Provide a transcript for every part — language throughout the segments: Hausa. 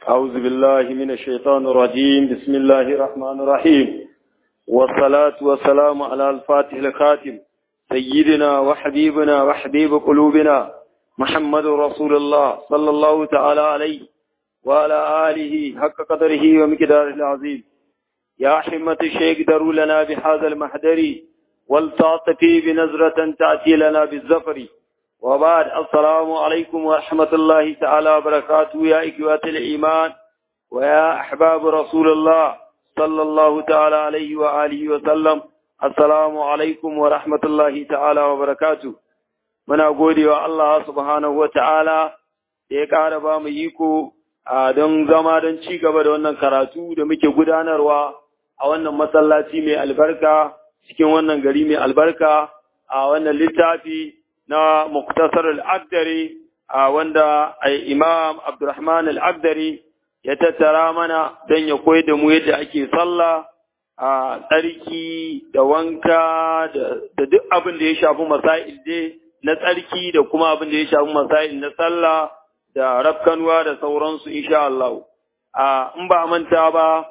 أعوذ بالله من الشيطان الرجيم بسم الله الرحمن الرحيم والصلاة والسلام على الفاتح الخاتم سيدنا وحبيبنا وحبيب قلوبنا محمد رسول الله صلى الله تعالى عليه وعلى آله حق قدره ومقداره العظيم يا حمة الشيخ دروا لنا بهذا المحضر والتعطفي بنظرة تأتي لنا بالزفر وبعد السلام عليكم ورحمة الله تعالى وبركاته يا إخوة الإيمان ويا أحباب رسول الله صلى الله تعالى عليه وآله وسلم السلام عليكم ورحمة الله تعالى وبركاته muna gode wa Allah subhanahu wa ta'ala da ya ƙara ba mu iko don zama don ci gaba da wannan karatu da muke gudanarwa a wannan masallaci mai albarka cikin wannan gari mai albarka a wannan littafi na muktasar al'agdari a wanda imam Abdurrahman al'agdari ya tattara mana don ya koyar da mu yadda ake sallah a tsarki da wanka da duk abin da ya shafi masail dai na tsarki da kuma abin da ya shafi masail na sallah da rafkanuwa da sauransu insha Allah. In ba manta ba,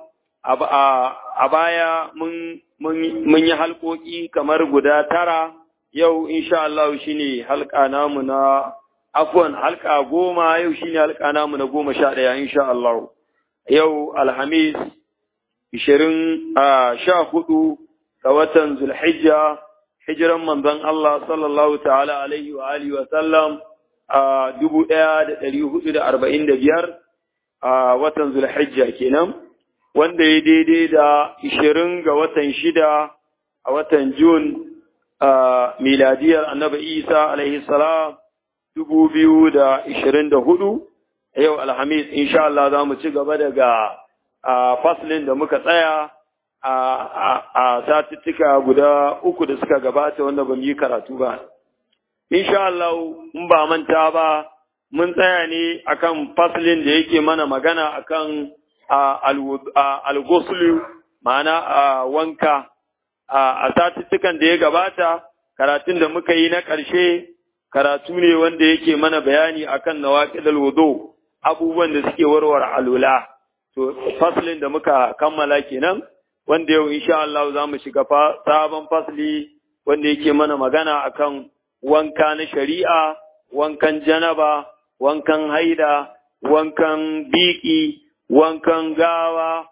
a baya mun yi halkoki kamar guda tara, yau insha Allah shi ne halka namu na afwan halka goma yau shi ne halka namu na goma sha ɗaya insha Allah. Yau Alhamis, ishirin a sha hudu ga watan Zulhijja, hijiran manzon Allah sallallahu ta'ala alaihi wa alihi wa sallam a dubu ɗaya da ɗari hudu da arba'in da biyar a watan Zulhijja kenan, wanda ya daidai da ishirin ga watan shida a watan Jun a miladiyar annabi Isa alaihi salam dubu biyu da ishirin da hudu, yau Alhamis, insha Allah za mu ci gaba daga faslin da muka tsaya a satuttuka guda uku da suka gabata wanda ba mu yi karatu ba. Insha Allah, in ba manta ba, mun tsaya ne akan faslin da yake mana magana akan al-ghuslu ma'ana a wanka a satuttukan da ya gabata, karatun da muka yi na ƙarshe, karatu ne wanda yake mana bayani akan nawaqidul wudu abubuwan da suke warware alula. To, faslin da muka kammala kenan. wanda yau insha Allah za mu shiga sabon fasli wanda yake mana magana akan wanka na shari'a, wankan janaba, wankan haida, wankan biki, wankan gawa,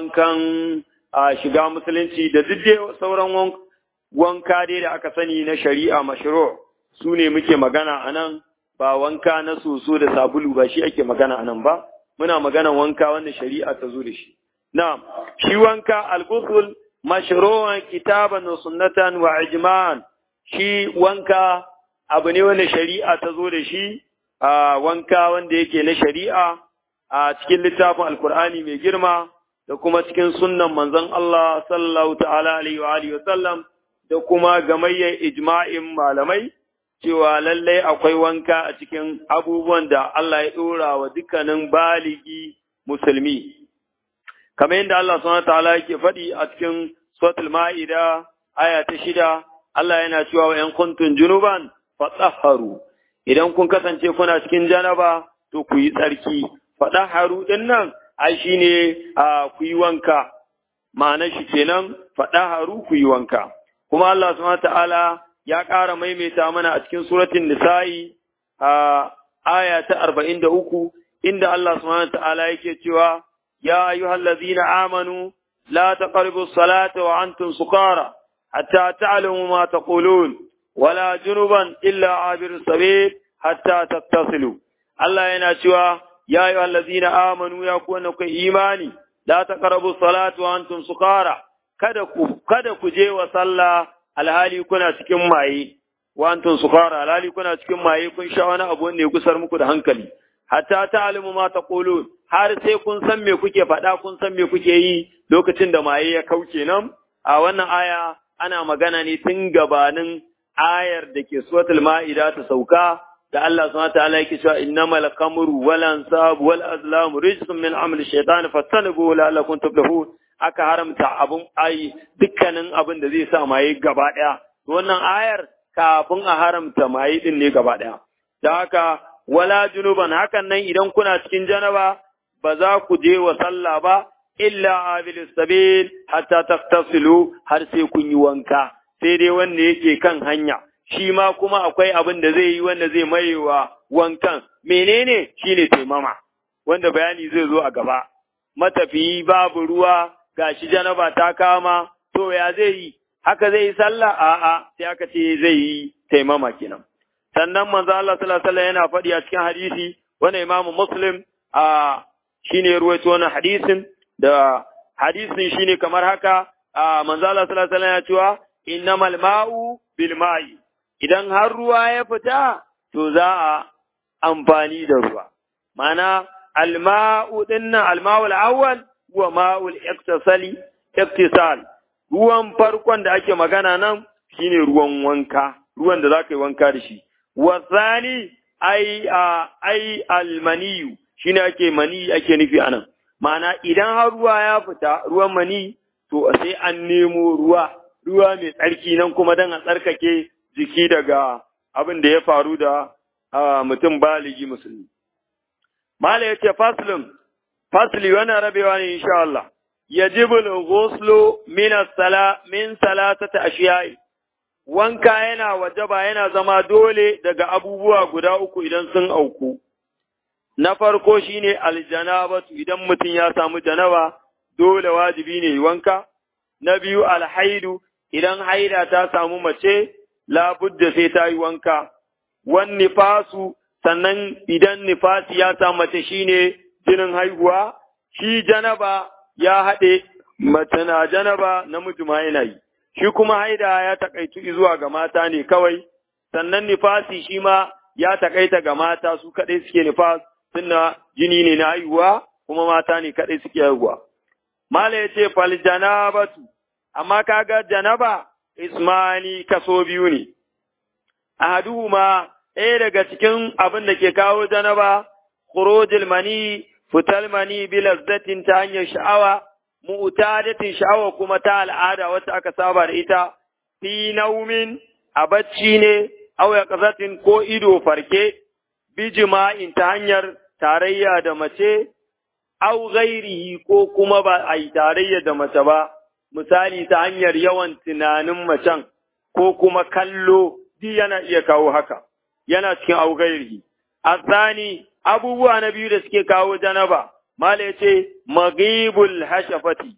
wankan shiga musulunci da duk dai sauran wanka dai da aka sani na shari'a mashru su ne muke magana a nan ba wanka na soso da sabulu ba shi ake magana a nan ba muna magana wanka wanda shari'a ta zo da shi نعم شي وانكا الغسل مشروعا كتابا وسنة وإجماعا شي وانكا abu ne wanda shari'a ta zo da shi a wanka wanda yake na shari'a a cikin littafin alkur'ani mai girma da kuma cikin sunnan manzon Allah sallallahu ta'ala alaihi wa alihi wa sallam da kuma gamayyar ijma'in malamai cewa lallai akwai wanka a cikin abubuwan da Allah ya dora wa dukkanin baligi musulmi kamar yadda Allah subhanahu ta'ala yake faɗi a cikin suratul ma'ida aya ta shida Allah yana cewa wa ‘yan kuntun junuban fatsaharu idan kun kasance kuna cikin janaba to ku yi tsarki faɗaharu ɗin nan ai shi ne ku yi wanka ma'anar shi kenan faɗaharu ku yi wanka kuma Allah subhanahu ta'ala ya ƙara maimaita mana a cikin suratul nisa'i a aya ta arba'in da uku inda Allah subhanahu ta'ala yake cewa يا أيها الذين آمنوا لا تقربوا الصلاة وأنتم سكارى حتى تعلموا ما تقولون ولا جنبا إلا عابر السبيل حتى تتصلوا الله ينشوى يا أيها الذين آمنوا يكونوا إيماني لا تقربوا الصلاة وأنتم سكارى kada ku je wa sallah alhali kuna cikin maye wa antum sukara alhali kuna cikin maye kun sha wani abu ne kusar muku da hankali hatta ta'lamu ma taqulun har sai kun san me kuke faɗa kun san me kuke yi lokacin da maye ya kauce nan a wannan aya ana magana ne tun gabanin ayar da ke suratul ma'ida ta sauka da Allah subhanahu ta'ala yake cewa innamal khamru wal ansab wal azlam rijsun min amali shaytan fattanabu la'allakum tuflihun aka haramta abun ai dukkanin abin da zai sa maye gaba daya wannan ayar kafin a haramta maye din ne gaba daya da haka wala junuban hakan nan idan kuna cikin janaba ba za ku je wa sallah ba illa abil sabil hatta taktasilu har sai kun yi wanka sai dai wanda yake kan hanya shi ma kuma akwai abin da zai yi wanda zai mayewa wankan menene shine taimama wanda bayani zai zo a gaba matafiyi babu ruwa gashi janaba ta kama to ya zai yi haka zai yi sallah a'a sai aka ce zai yi taimama kenan sannan manzo Allah sallallahu alaihi wasallam yana faɗi a cikin hadisi wanda Imam Muslim a shine ruwaito wannan hadisin da hadisin shine kamar haka a manzo Allah sallallahu alaihi wasallam ya cewa innamal ma'u bil ma'i idan har ruwa ya fita to za a amfani da ruwa ma'ana alma'u dinnan alma'ul awwal huwa ma'ul iktisali iktisal ruwan farkon da ake magana nan shine ruwan wanka ruwan da zaka yi wanka da shi wasani ai ai almaniyu shine ake mani ake nufi anan ma'ana idan har ruwa ya fita ruwan mani to sai an nemo ruwa ruwa mai tsarki nan kuma dan a tsarkake jiki daga abin da ya faru da mutum baligi musulmi mala yace faslun fasli wannan rabewa ne insha Allah yajibu al-ghuslu min as-sala min salatati ashiya'i wanka yana wajaba yana zama dole daga abubuwa guda uku idan sun auku na farko shine aljanabatu idan mutum ya samu janaba dole wajibi ne wanka na biyu alhaidu idan haida ta samu mace labudda sai ta yi wanka wan nifasu sannan idan nifasi ya samu mace shine jinin haihuwa shi janaba ya haɗe mace na janaba namiji ma yana yi shi kuma haida ya takaitu zuwa ga mata ne kawai sannan nifasi shi ma ya takaita ga mata su kaɗai suke nifas suna jini ne na haihuwa kuma mata ne kaɗai suke haihuwa mala ya ce fal janabatu amma kaga janaba ismani kaso biyu ne ahaduhuma ɗaya daga cikin abin da ke kawo janaba khurujul mani fital mani bi lazzatin ta hanyar sha'awa mu'tadatin sha'awa kuma ta al'ada wacce aka saba da ita fi naumin a bacci ne aw yaqzatin ko ido farke bi jima'in ta hanyar tarayya da mace aw ghairihi ko kuma ba a yi tarayya da mace ba misali ta hanyar yawan tunanin macen ko kuma kallo duk yana iya kawo haka yana cikin aw ghairihi asani abubuwa na biyu da suke kawo janaba Mala ya ce, Magibul hashafati,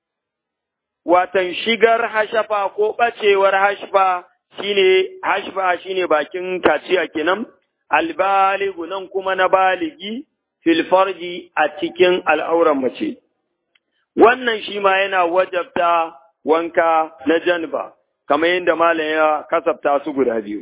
watan shigar hashafa ko ɓacewar hashfa shine hashfa shine bakin kaciya kenan, albaligu nan kuma na baligi filfarji a cikin al'auran mace. Wannan shi ma yana wajabta wanka na janba, kamar yadda Mala ya kasafta su guda biyu.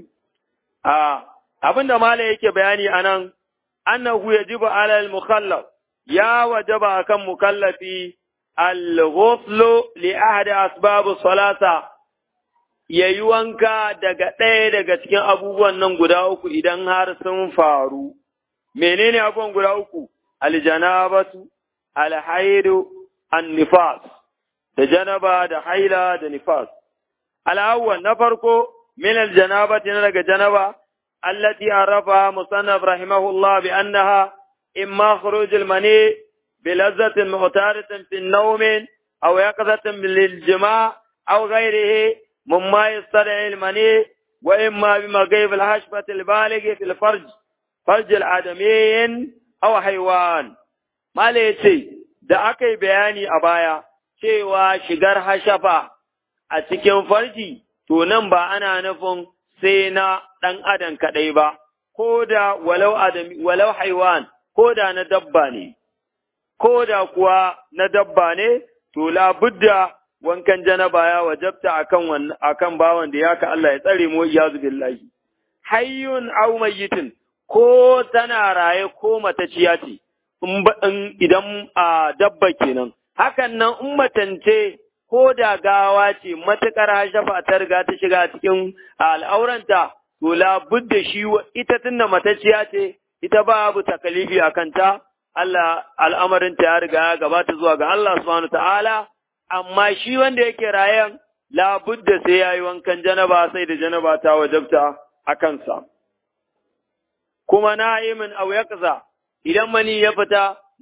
Abin da Mala yake bayani a nan, annahu yajibu alal mukhallaf ya wajaba kan mukallafi al-ghuslu li ahadi asbabu salata yayi wanka daga ɗaya daga cikin abubuwan nan guda uku idan har sun faru menene abubuwan guda uku aljanabatu alhaidu an-nifas da janaba da haila da nifas al-awwal na farko min aljanabati na daga janaba allati arafa musannaf rahimahullah bi annaha إما خروج المني بلذة معتادة في النوم أو يقظة للجماع أو غيره مما يستدعي المني وإما بمغيب الحشبة البالغ في الفرج فرج الآدمي أو حيوان ما ليتي da aka yi bayani a baya cewa shigar hashafa a cikin farji to nan ba ana nufin sai na ɗan adam kaɗai ba ko da walau adami walau haiwan ko da na dabba ne, ko da kuwa na dabba ne, to labudda wankan janaba ya wajabta akan akan bawan da ya ka Allah ya tsare mu iyazu billahi. Hayyun aw mayyitin ko tana raye ko mataciya ce, in idan a dabba kenan. Hakan nan in matance ko da gawa ce matuƙar hashafa ta riga ta shiga cikin al'auranta, to labudda shi ita tunda mataciya ce, ita babu takalifi a kanta, Allah al'amarinta ya riga ya gabata zuwa ga Allah subhanahu ta'ala, amma shi wanda yake rayan labudda sai ya yi wankan janaba sai da janaba ta wajabta a kansa. Kuma na'imin au ya idan mani ya fita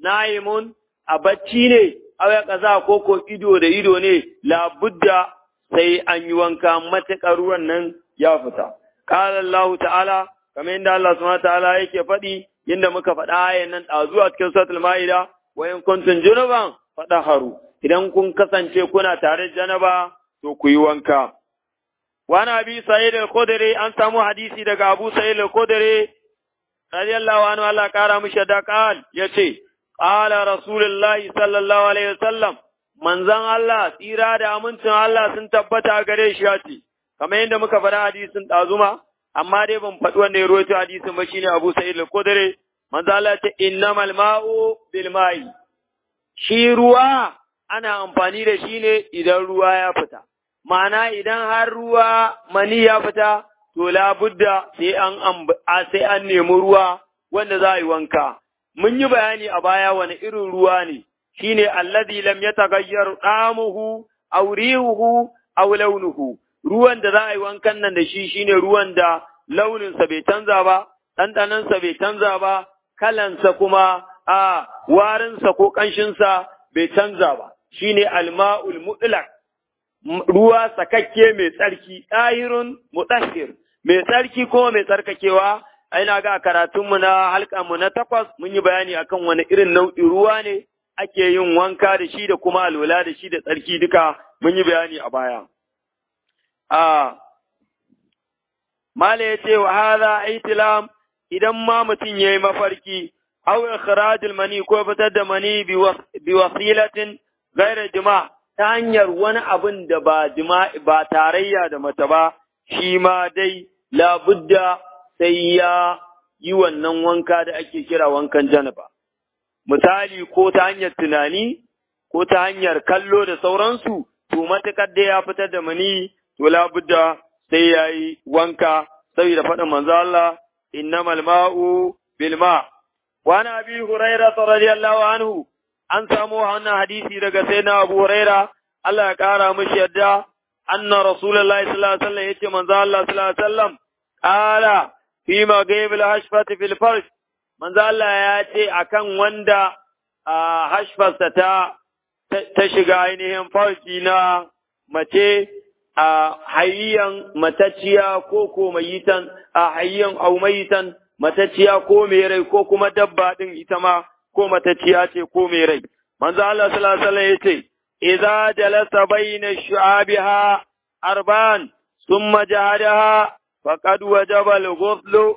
na'imun a bacci ne aw ya kaza ko ko ido da ido ne labudda sai an yi wanka matuƙar ruwan nan ya fita qala Allah ta'ala kamar yadda Allah subhanahu ta'ala yake faɗi yadda muka faɗa ayan nan a zuwa cikin suratul ma'ida wa in kuntum junuban fadaharu idan kun kasance kuna tare da janaba to ku yi wanka wani abi sa'id al-khudri an samu hadisi daga abu sa'id al-khudri radiyallahu anhu Allah kara mishi da qal yace qala rasulullahi sallallahu alaihi wasallam manzon Allah tsira da amincin Allah sun tabbata gare shi yace kamar yadda muka faɗa hadisin ɗazuma amma dai ban faɗi wanda ya rawaito hadisin ba shine Abu Sa'id al-Khudri manzo Allah ce innamal ma'u bil ma'i shi ruwa ana amfani da shi ne idan ruwa ya fita ma'ana idan har ruwa mani ya fita to labudda sai an sai an nemi ruwa wanda za a yi wanka mun yi bayani a baya wani irin ruwa ne shine alladhi lam yataghayyar damuhu aw rihuhu aw launuhu ruwan da za a yi wankan nan da shi shine ruwan da launinsa bai canza ba, ɗanɗanansa bai canza ba, kalansa kuma a warinsa ko ƙanshinsa bai canza ba, shine alma'ul mutlaq ruwa sakakke mai tsarki, ɗahirun mutahhir mai tsarki ko mai tsarkakewa, ina ga karatunmu na halkanmu na takwas mun yi bayani akan wani irin nau'in ruwa ne ake yin wanka da shi da kuma alwala da shi da tsarki duka mun yi bayani a baya. a Mala ya ce wa haza aitilam idan ma mutum ya yi mafarki, aw ikhrajul mani ko fitar da mani bi wasilatin gaira jima ta hanyar wani abin da ba jima ba tarayya da mace ba, shi ma dai labudda sai ya yi wannan wanka da ake kira wankan janaba. Misali ko ta hanyar tunani, ko ta hanyar kallo da sauransu, to matuƙar da ya fitar da mani to labudda sai ya yi wanka saboda faɗin manzo Allah innamal ma'u bil ma wa na abi huraira radiyallahu anhu an samu wannan hadisi daga sayyidina Abu Huraira Allah ya kara mishi yadda anna rasulullahi sallallahu alaihi wasallam yace manzo Allah sallallahu alaihi wasallam qala fi ma gaibil hashfati fil farj manzo Allah ya ce akan wanda hashfarsa ta ta shiga ainihin farki na mace a hayyan matacciya ko ko mayitan a hayyan au mayitan matacciya ko mai rai ko kuma dabba din ita ma ko matacciya ce ko mai rai manzo Allah sallallahu alaihi wasallam yace idza jalasa baina shu'abiha arban thumma jahadaha faqad wajaba al-ghusl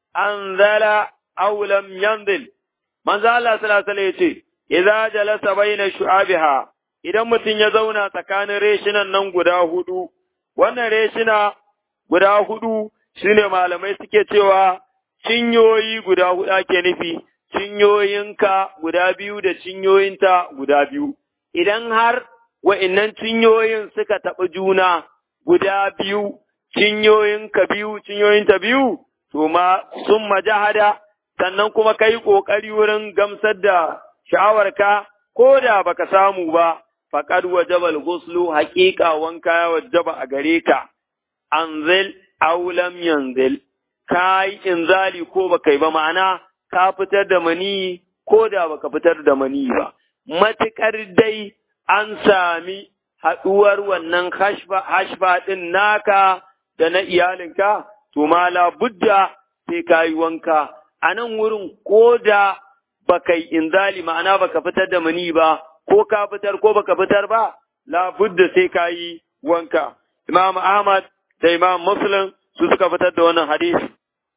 anzala aw lam yanzil manzo Allah sallallahu alaihi wasallam yace idza jalasa baina shu'abiha idan mutum ya zauna tsakanin reshinan nan guda hudu, wannan reshina guda hudu shine malamai suke cewa cinyoyi guda hudu ake nufi, cinyoyinka guda biyu da cinyoyinta guda biyu. Idan har wa'innan cinyoyin suka taɓa juna guda biyu, cinyoyinka biyu, cinyoyinta biyu, to ma sun majahada, sannan kuma ka yi ƙoƙari wurin gamsar da sha'awarka, ko da baka samu ba, faƙad wajabal guslu haƙiƙa wanka ya wajaba a gare ka, anzil aulam yanzil, ka yi inzali ko baka yi ba ma'ana ka fitar da mani ko da baka fitar da mani ba. Matuƙar dai an sami haɗuwar wannan hashfa ɗin naka da na iyalinka, to ma budda sai ka yi wanka. A nan wurin ko da baka yi inzali ma'ana baka fitar da mani ba, ko ka fitar ko baka fitar ba, labudda sai ka yi wanka. Imam Ahmad da Imam Muslim su suka fitar da wannan hadisi.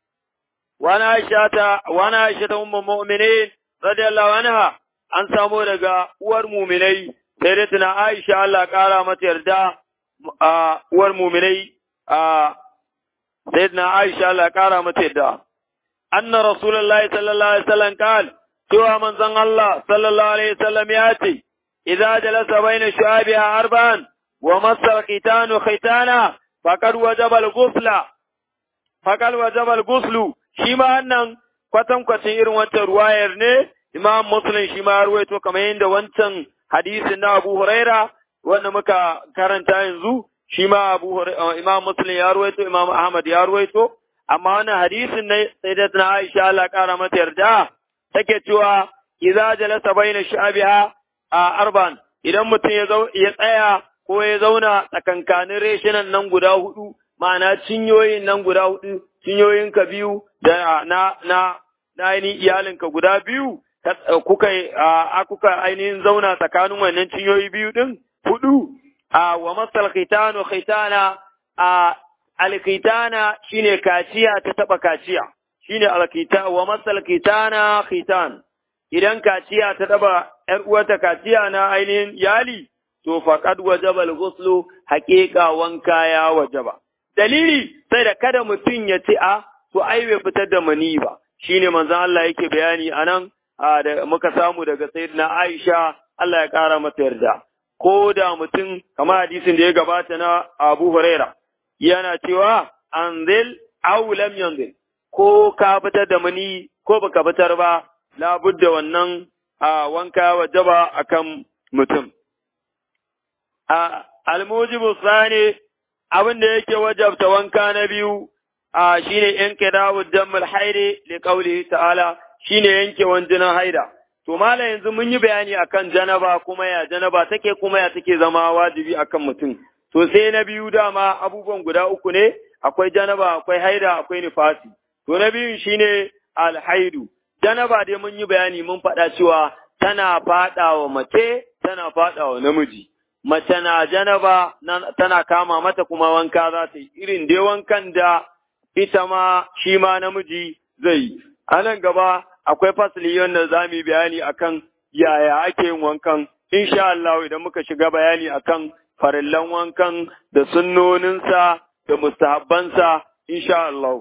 Wani Aisha ta, wani Aisha ta umma mu'minin radiyallahu anha an samo daga uwar muminai sai dai tuna Aisha Allah kara mata yarda a uwar muminai a sai tuna Aisha Allah kara mata yarda. Anna Rasulullahi sallallahu alaihi wasallam kal cewa manzon Allah sallallahu alaihi wasallam ya ce, Idza jalasa baina shu'abiha arba'an wa masa khitanu khitana faqad wajaba al-ghusla faqad wajaba al-ghuslu shi ma wannan kwatankwacin irin wancan ruwayar ne Imam Muslim shi ma ruwaito kamar yadda wancan hadisin na Abu Huraira wanda muka karanta yanzu shi ma Abu Imam Muslim ya ruwaito Imam Ahmad ya ruwaito amma wannan hadisin ne sai da Aisha Allah kara mata yarda take cewa idza jalasa baina sha'abiha a arban idan mutum ya ya tsaya ko ya zauna tsakankanin reshinan nan guda hudu ma'ana cinyoyin nan guda hudu cinyoyin ka biyu da na na na ainihin iyalinka guda biyu kuka a kuka ainihin zauna tsakanin wannan cinyoyi biyu din hudu a wa masal khitanu khitana a alkhitana shine kaciya ta taba kaciya shine alkhita wa masal khitana khitan idan kaciya ta taba ‘yar uwata kaciya na ainihin yali, to faƙad wajaba al-ghuslu haƙiƙa wanka ya wajaba. Dalili sai da kada mutum ya ce a to ai bai fitar da mani ba, shine manzon Allah yake bayani a nan da muka samu daga sayyidina Aisha Allah ya ƙara mata yarda. Ko da mutum kamar hadisin da ya gabata na Abu Huraira yana cewa anzil aw lam yanzil ko ka fitar da mani ko baka fitar ba labudda wannan a wanka wajaba akan mutum. A almujibu sani abin da yake wajabta wanka na biyu a shine yanke dawo dammul haire li qaulihi ta'ala shine yanke wanjinan haida. To mala yanzu mun yi bayani akan janaba kuma ya janaba take kuma ya take zama wajibi akan mutum. To sai na biyu dama abubuwan guda uku ne akwai janaba akwai haida akwai nifasi. To na biyun shine alhaidu. janaba dai mun yi bayani mun faɗa cewa tana faɗa wa mace, tana faɗa wa namiji. Mace na janaba tana kama mata kuma wanka za ta yi, irin dai wankan da ita ma shi ma namiji zai yi. A nan gaba akwai fasili wanda za mu yi bayani akan yaya ake yin wankan, insha Allah idan muka shiga bayani akan farillan wankan da sunnoninsa da mustahabbansa, insha Allah.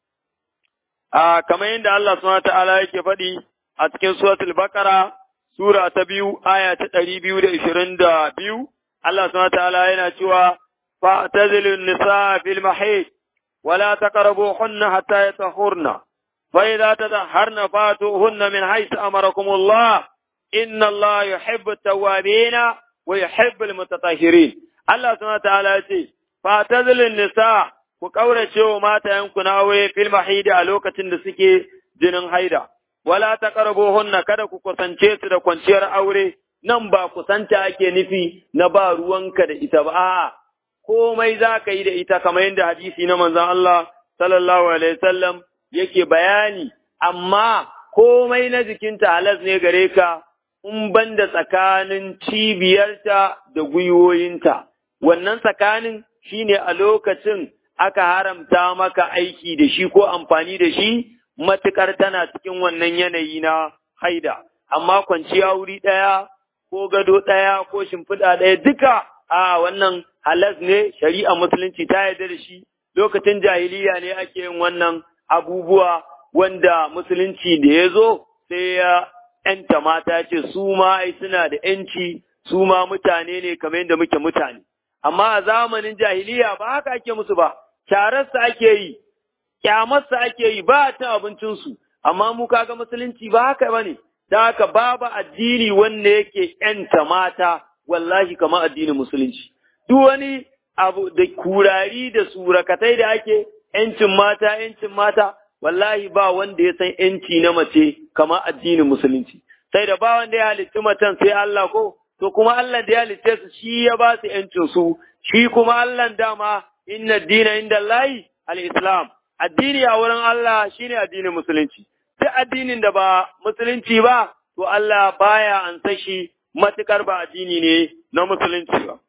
a kamar yadda Allah subhanahu ta'ala yake faɗi a cikin suratul Baqara sura ta biyu aya ta ɗari biyu da ishirin da biyu Allah subhanahu ta'ala yana cewa fa'tazilu nisa fil mahid wala taqrabuhunna hatta yatahurna fa idza tadahharna fatuhunna min haythu amarakum Allah inna Allah yuhibbu at-tawwabina wa yuhibbu al-mutatahhirin Allah subhanahu ta'ala ya ce fa'tazilu nisa ku ƙaurace wa matayenku na aure fil mahidi a lokacin da suke jinin haida, wala ta hunna kada ku kusance su da kwanciyar aure, nan ba kusanta ake nufi na ba ruwanka da ita ba, a'a, komai za ka yi da ita kamar yadda hadisi na manzon Allah sallallahu alaihi wasallam yake bayani, amma komai na jikinta halas ne gare ka, in ban da tsakanin cibiyarta da gwiwoyinta, wannan tsakanin shine a lokacin aka haramta maka aiki da shi ko amfani da shi matuƙar tana cikin wannan yanayi na haida, amma kwanciya wuri ɗaya ko gado ɗaya ko shimfiɗa ɗaya duka a wannan halas ne shari'a musulunci ta yarda da shi lokacin jahiliya ne ake yin wannan abubuwa wanda musulunci da ya zo sai ya ‘yanta mata ce su ma ai suna da ‘yanci su ma mutane ne kamar yadda muke mutane. Amma a zamanin jahiliya ba haka ake musu ba, cararsa ake yi, kyamarsa ake yi ba ta abincinsu, amma mu kaga musulunci ba haka ba ne, da haka babu addini wanda yake ‘yanta mata, wallahi kamar addinin musulunci. Duk wani abu da kurari da surakatai da ake ‘yancin mata, ‘yancin mata, wallahi ba wanda ya san ‘yanci na mace kamar addinin musulunci. Sai da ba wanda ya halitti macen sai Allah ko, to kuma Allah da ya halitte su shi ya ba su ‘yancin su, shi kuma Allah dama inna dina inda Allahi al-Islam. Addini a wurin Allah shine addinin musulunci. Duk addinin da ba musulunci ba, to Allah baya an shi matukar ba addini ne na musulunci ba.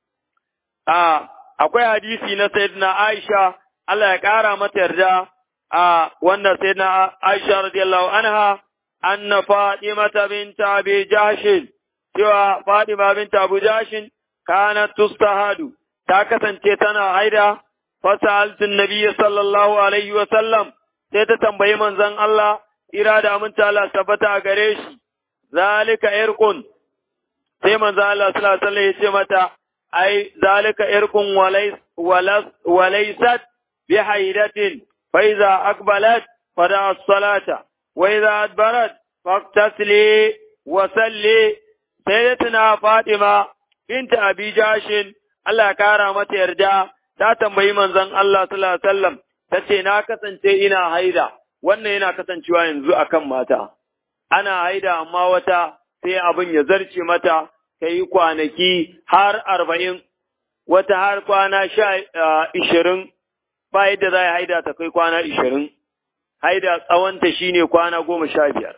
A akwai hadisi na Sayyidina Aisha, Allah ya ƙara mata yarda a wanda Sayyidina Aisha radiyallahu anha anna Fatimata binta Abi Jahshin cewa Fatima binta Abu Jahshin kanat tustahadu ta kasance tana haida fasaltun nabiyyi sallallahu alaihi wa sallam sai ta tambayi manzon Allah ira da aminta Allah tabbata a gare shi zalika irqun sai manzon Allah sallallahu alaihi wasallam ya ce mata ai zalika irqun walais walaysat bi haidatin fa iza aqbalat fada as-salata wa idza adbarat faqtasli wa salli sayyidatuna Fatima binta Abi Jashin Allah ya kara mata yarda ta tambayi manzon Allah sallallahu alaihi wasallam tace na kasance ina haida wannan yana kasancewa yanzu akan mata ana haida amma wata sai abin ya zarce mata ta yi kwanaki har arba'in, wata har kwana sha ishirin, ba yadda za a haida ta kai kwana ishirin, haida tsawonta shi ne kwana goma sha biyar,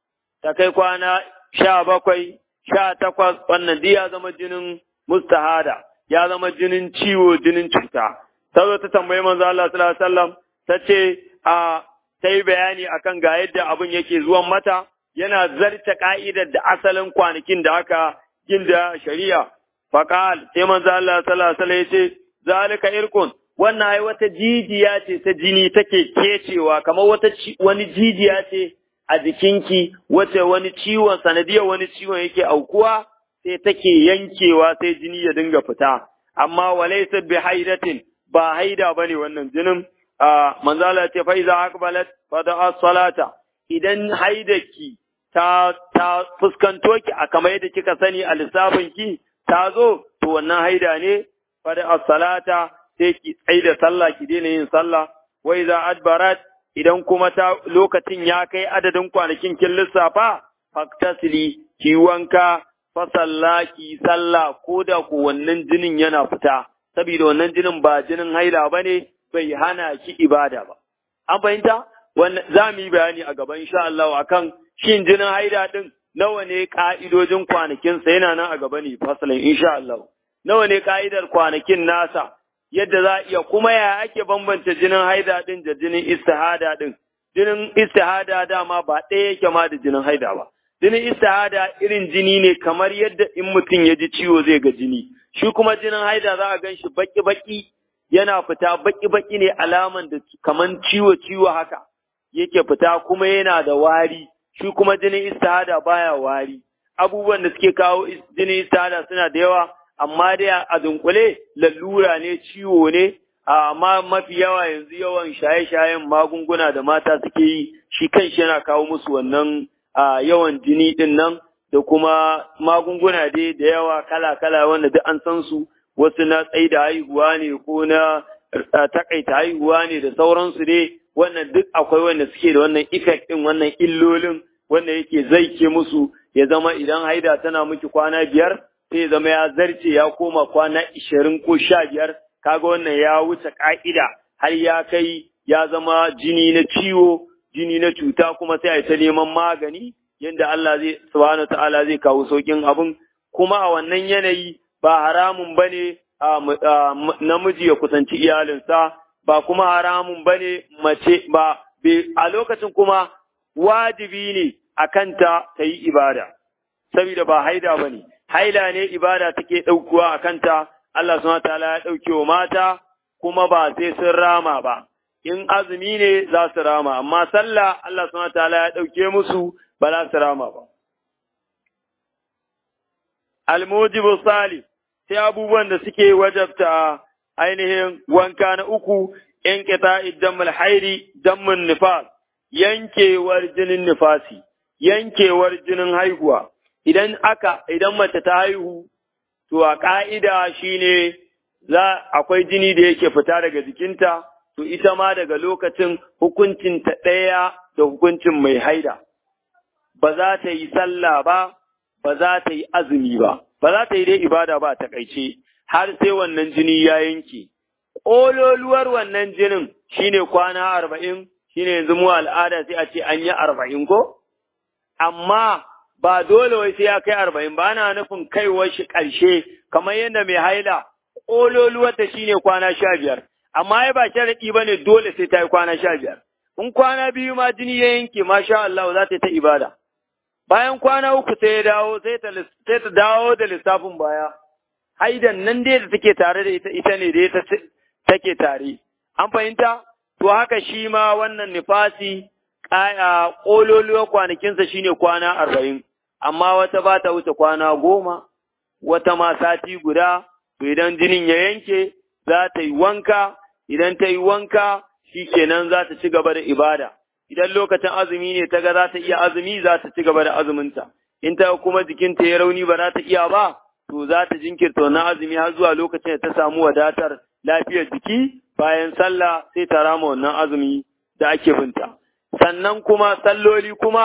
ta kai kwana sha bakwai, sha takwas, wannan duk ya zama jinin mustahada, ya zama jinin ciwo, jinin cuta. Ta zo ta tambayi manzo Allah sallallahu alaihi wasallam, ta ce a ta yi bayani akan ga yadda abin yake zuwan mata, yana zarta ka'idar da asalin kwanakin da aka ginda shari'a. Faƙal, sai manzo Allah sallallahu alaihi ya ce, zalika irkun, wannan ai wata jijiya ce ta jini take kecewa, kamar wata wani jijiya ce a jikinki, wace wani ciwon sanadiyar wani ciwon yake aukuwa, sai take yankewa sai jini ya dinga fita. Amma walaysa bi haidatin ba haida bane wannan jinin. manzala ce fa iza aqbalat fa da salata idan haidaki ta ta fuskanto ki a kamar yadda kika sani a lissafin ki ta zo to wannan haida ne fa da salata sai ki tsai da sallah ki daina yin sallah wa iza adbarat idan kuma ta lokacin ya kai adadin kwanakin kin lissafa faktasili ki wanka fa sallaki sallah ko da ko wannan jinin yana fita saboda wannan jinin ba jinin haila bane bai hana ki ibada ba. An fahimta? Wannan za mu yi bayani a gaban insha Allah akan shin jinin haida din nawa ne ka'idojin kwanakinsa yana nan a gaba ne fasalin insha Allah. Nawa ne ka'idar kwanakin nasa yadda za iya kuma ya ake bambanta jinin haida din da jinin istihada din. Jinin istihada dama ba ɗaya yake ma da jinin haida ba. Jinin istihada irin jini ne kamar yadda in mutum ya ji ciwo zai ga jini. Shi kuma jinin haida za a gan shi baki-baki yana fita baki-baki ne alaman da kaman ciwo-ciwo haka yake fita kuma yana da wari, shi kuma jinin istihada baya wari. Abubuwan da suke kawo jinin istihada suna da yawa, amma dai a dunkule lalura ne ciwo ne, amma mafi yawa yanzu yawan shaye-shayen magunguna da mata suke yi, shi kanshi yana kawo musu wannan yawan jini din nan da kuma magunguna dai da yawa kala-kala wanda duk an san su. wasu na tsaye da haihuwa ne ko na takaita haihuwa ne da sauransu dai wannan duk akwai wanda suke da wannan effect din wannan illolin wanda yake zaike musu ya zama idan haida tana miki kwana biyar sai ya zama ya zarce ya koma kwana ishirin ko sha biyar kaga wannan ya wuce ka'ida har ya kai ya zama jini na ciwo jini na cuta kuma sai a ta neman magani yadda Allah zai subhanahu ta'ala zai kawo saukin abin kuma a wannan yanayi ba haramun ba ne namiji ya kusanci iyalinsa, ba kuma haramun ba ne mace ba, a lokacin kuma wajibi ne a kanta ta yi ibada, saboda ba haida ba ne, haila ne ibada take ɗaukuwa a kanta, Allah suna ta'ala ya ɗauke wa mata, kuma ba sai sun rama ba, in azumi ne za su rama, amma sallah Allah suna ta'ala ya ɗauke musu ba za su rama ba. Almujibu salih sai abubuwan da suke wajabta ainihin wanka na uku in kita idan hairi dammin nifas yankewar jinin nifasi yankewar jinin haihuwa idan aka idan mace ta haihu to a ka'ida shine za akwai jini da yake fita daga jikinta to ita ma daga lokacin hukuncin ta ɗaya da hukuncin mai haida ba za ta yi sallah ba ba za ta yi azumi ba ba za ta yi dai ibada ba ta kaice har sai wannan jini ya yanke. Ƙololuwar wannan jinin shine kwana arba'in shine yanzu mu al'ada sai a ce an yi arba'in ko? Amma ba dole wai sai ya kai arba'in ba na nufin kaiwar shi ƙarshe kamar yadda mai haila ƙololuwar ta shine kwana sha biyar. Amma ya ba sharaɗi ba ne dole sai ta yi kwana sha biyar. In kwana biyu ma jini ya yanke masha Allah za ta yi ta ibada. bayan kwana uku sai ya dawo sai ta dawo da lissafin baya haidan nan dai da take tare da ita ita ne da ita take tare an fahimta to haka shi ma wannan nifasi ƙaya ƙololuwar kwanakinsa shine kwana arba'in amma wata ba ta wuce kwana goma wata ma sati guda to idan jinin ya yanke za ta yi wanka idan ta yi wanka shi kenan za ta ci gaba da ibada idan lokacin azumi ne ta ga za ta iya azumi za ta ci gaba da azuminta in ta kuma jikinta ya rauni ba za ta iya ba to za ta jinkirta wannan azumi har zuwa lokacin da ta samu wadatar lafiyar jiki bayan sallah sai ta rama wannan azumi da ake binta sannan kuma salloli kuma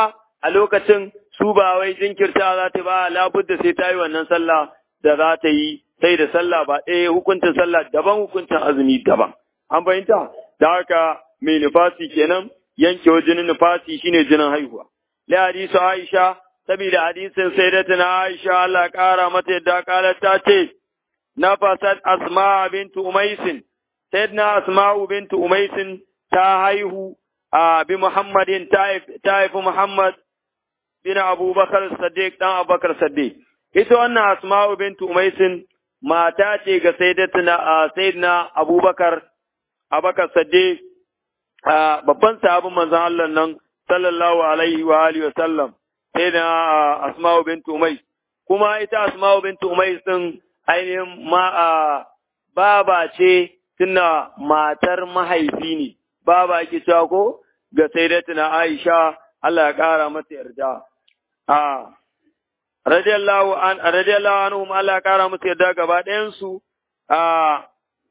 a lokacin su ba wai jinkirta za ta ba labudda sai ta yi wannan sallah da za ta yi sai da sallah ba ɗaya hukuncin sallah daban hukuncin azumi daban an fahimta da haka mai nufasi kenan yankewa jinin nufasi shine jinin haihuwa la hadisu aisha saboda hadisin sayyidatina aisha Allah kara mata yadda kalar ta ce nafasat asma bintu umaisin sayyidina asma'u bintu umaisin ta haihu a bi muhammadin ta haifi muhammad bin abubakar saddiq dan abubakar saddiq ita wannan asma'u bintu umaisin mata ce ga sayyidatina sayyidina abubakar abubakar saddiq babban sahabin manzon Allah nan sallallahu alaihi wa alihi wa sallam sayyidina asma'u bintu umais kuma ita asma'u bintu umais din ainihin ma baba ce tuna matar mahaifi ne baba ke cewa ko ga sayyidatina Aisha Allah ya kara mata yarda a radiyallahu an radiyallahu anhum Allah ya kara mata yarda gaba ɗayan su a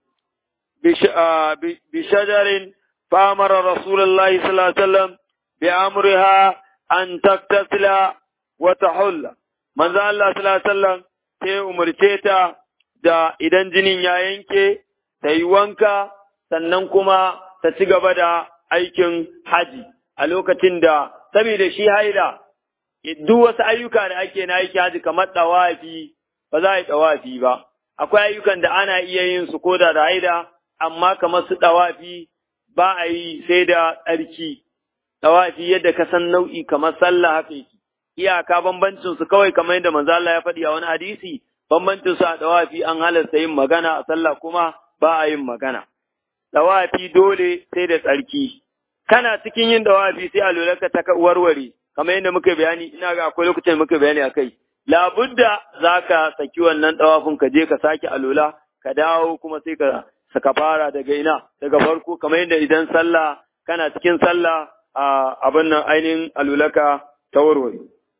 bi shajarin famara rasulullahi sallallahu alaihi wasallam bi amriha an taktasila wa tahulla manzo Allah sallallahu alaihi wasallam sai umurce ta da idan jinin ya yanke ta yi wanka sannan kuma ta ci gaba da aikin haji a lokacin da saboda shi haida duk wasu ayyuka da ake na aiki haji kamar ɗawafi ba za a yi ɗawafi ba akwai ayyukan da ana iya yin su koda da haida amma kamar su ɗawafi ba a yi sai da tsarki ɗawafi yadda ka san nau'i kamar sallah haka yake iyaka bambancin su kawai kamar yadda manzo Allah ya faɗi a wani hadisi bambancin su a ɗawafi an halarta yin magana a sallah kuma ba a yin magana dawafi dole sai da tsarki kana cikin yin dawafi sai a ka ta warware kamar yadda muka bayani ina ga akwai lokacin muka bayani akai labudda zaka saki wannan dawafin ka je ka sake alola ka dawo kuma sai ka saka fara daga ina daga farko kamar yadda idan sallah kana cikin sallah a abin nan ainihin alulaka ta warware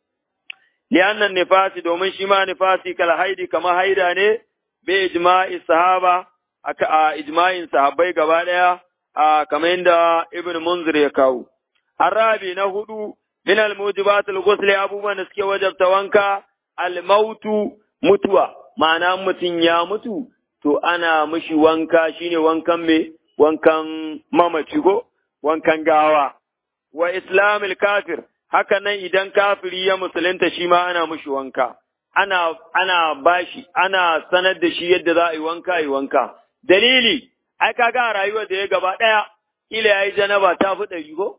li'annan nifasi domin shi ma nifasi kal haidi kamar haida ne bi ijma'i sahaba a ijma'in sahabbai gaba ɗaya a kamar yadda Ibn Munzir ya kawo. Arabi na hudu min al-mujibat al-ghusl abubuwan da suke wajabta wanka al-mautu mutuwa ma'ana mutum ya mutu to ana mishi wanka shine wankan me wankan mamaci ko wankan gawa wa islamil kafir haka nan idan kafiri ya musulunta shi ma ana mishi wanka ana ana bashi ana sanar da shi yadda za a yi wanka yi wanka dalili, ai kaga a rayuwar da ya gaba ɗaya, ila ya yi janaba ta fi ɗari ko?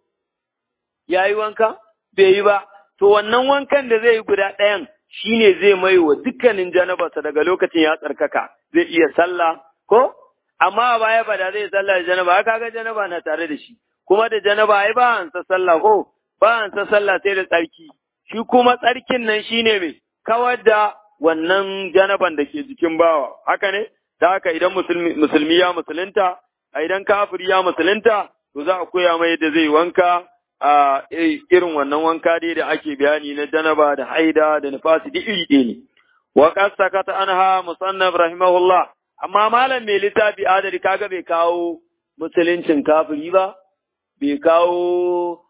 Ya yi wanka? Bai yi ba. To wannan wankan da zai yi guda ɗayan shi ne zai mai wa dukkanin janabarsa daga lokacin ya tsarkaka, zai iya sallah ko? Amma a baya ba da zai sallah da janaba, kaga janaba na tare da shi. Kuma da janaba ai ba hansa sallah ko? Ba hansa sallah sai da tsarki. Shi kuma tsarkin nan shi ne mai kawar da wannan janaban da ke jikin bawa. Haka ne? da haka idan musulmi ya musulunta, a idan kafiri ya musulunta, to za a koya mai yadda zai wanka a irin wannan wanka dai da ake bayani na janaba da haida da nufasi duk iri ɗaya ne. Wa sakata anha musannaf rahimahullah, amma malam mai littafi adari kaga bai kawo musuluncin kafiri ba, bai kawo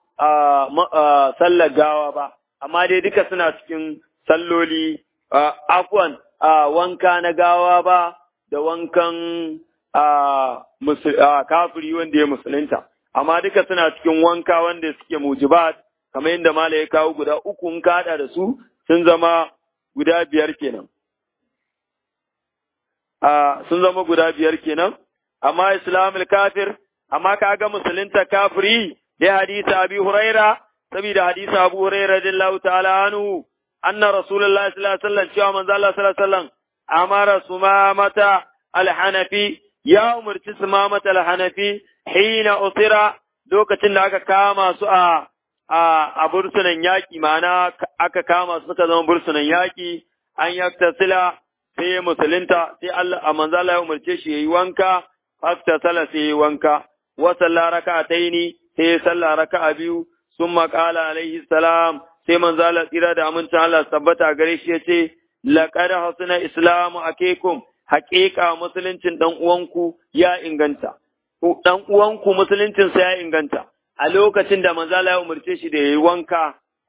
sallar gawa ba, amma dai duka suna cikin salloli, afwan wanka na gawa ba, da wankan kafiri wanda ya musulunta, amma duka suna cikin wanka wanda suke mujibat, kamar yadda Mala ya kawo guda uku in kaɗa da su sun zama guda biyar kenan. Sun zama guda biyar kenan, amma Islamul kafir, amma ka ga musulunta kafiri ya hadisa Abi Huraira, saboda hadisa Abu Huraira radiyallahu ta'ala anhu, anna Rasulullahi sallallahu alaihi wasallam cewa manzo Allah sallallahu alaihi wasallam amara sumamata alhanafi ya umarci sumamata alhanafi hina usira lokacin da aka kama su a a bursunan yaƙi ma'ana aka kama su suka zama bursunan yaƙi an yaktasila sai ya musulunta sai Allah a manzo Allah ya umarce shi yayi wanka faktasala sai yayi wanka wa salla raka'ataini sai ya salla raka'a biyu summa qala alaihi salam sai manzo Allah tsira da amincin Allah tabbata gare shi yace laqad hasuna islamu akekum haƙiƙa musuluncin dan uwanku ya inganta dan uwanku musuluncin sa ya inganta a lokacin da manzo Allah ya umarce shi da yayi wanka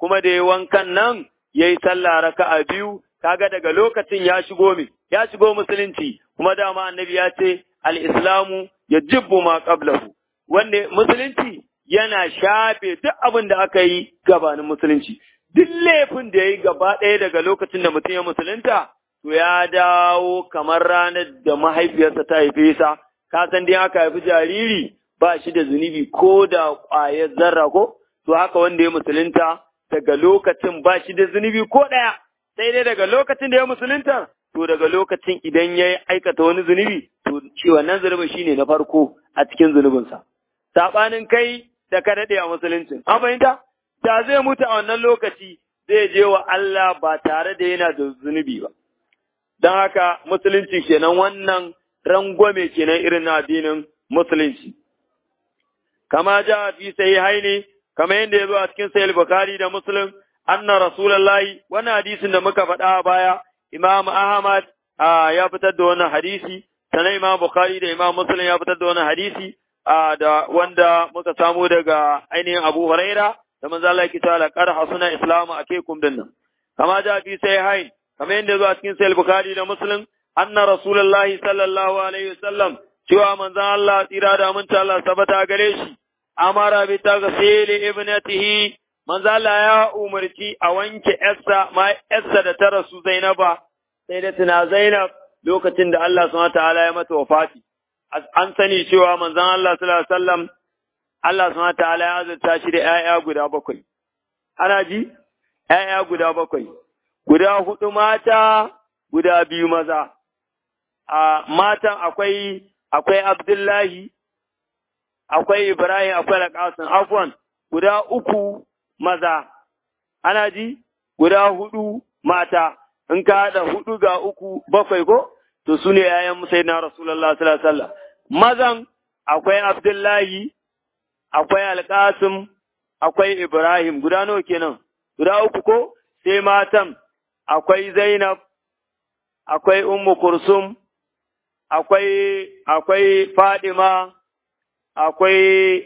kuma da ya wankan nan ya yi sallah raka'a biyu kaga daga lokacin ya shigo mi ya shigo musulunci kuma dama annabi ya ce al-islamu yajibbu ma qablahu wanda musulunci yana shafe duk abin da aka yi gabanin musulunci duk laifin da ya yi gaba ɗaya daga lokacin da mutum ya musulunta to ya dawo kamar ranar da mahaifiyarsa ta haife sa ka san dai aka haifi jariri ba shi da zunubi ko da ƙwayar zarra ko to haka wanda ya musulunta daga lokacin ba shi da zunubi ko ɗaya sai dai daga lokacin da ya musulunta to daga lokacin idan ya aikata wani zunubi to shi wannan zunubin shine na farko a cikin zunubinsa saɓanin kai da ka daɗe a musuluncin an fahimta da zai mutu a wannan lokaci zai je wa Allah ba tare da yana da zunubi ba don haka musulunci kenan wannan rangwame kenan irin na addinin musulunci kama ja fi sai haini kama yadda ya zo a cikin sahih bukhari da muslim anna rasulullahi wannan hadisin da muka faɗa a baya imam ahmad ya fitar da wannan hadisi sannan imam bukhari da imam muslim ya fitar da wannan hadisi da wanda muka samu daga ainihin abu huraira da manzo Allah yake cewa laqad hasuna islamu akaykum dinnan kama ja fi sai hain kamar yadda zo a cikin sahih bukhari da muslim anna rasulullahi sallallahu alaihi wasallam cewa manzon Allah tsira da aminta Allah sabata gare shi amara bi taghsil ibnatihi manzo Allah ya umarci a wanke yarsa ma yarsa da ta rasu Zainaba sai da tuna Zainab lokacin da Allah subhanahu wataala ya mata wafati an sani cewa manzon Allah sallallahu alaihi wasallam Allah subhanahu wataala ya azurta shi da ƴaƴa guda bakwai ana ji ƴaƴa guda bakwai guda hudu mata guda biyu maza a matan akwai akwai Abdullahi akwai Ibrahim akwai Alƙasim afwan guda uku maza ana ji guda hudu mata in ka haɗa hudu ga uku bakwai ko to su ne ‘ya'yan musai na Rasulullah sallallahu alaihi wasallam mazan akwai Abdullahi akwai Alƙasim akwai Ibrahim guda nawa kenan guda uku ko sai matan akwai Zainab akwai Ummu Kursum akwai akwai Fadima akwai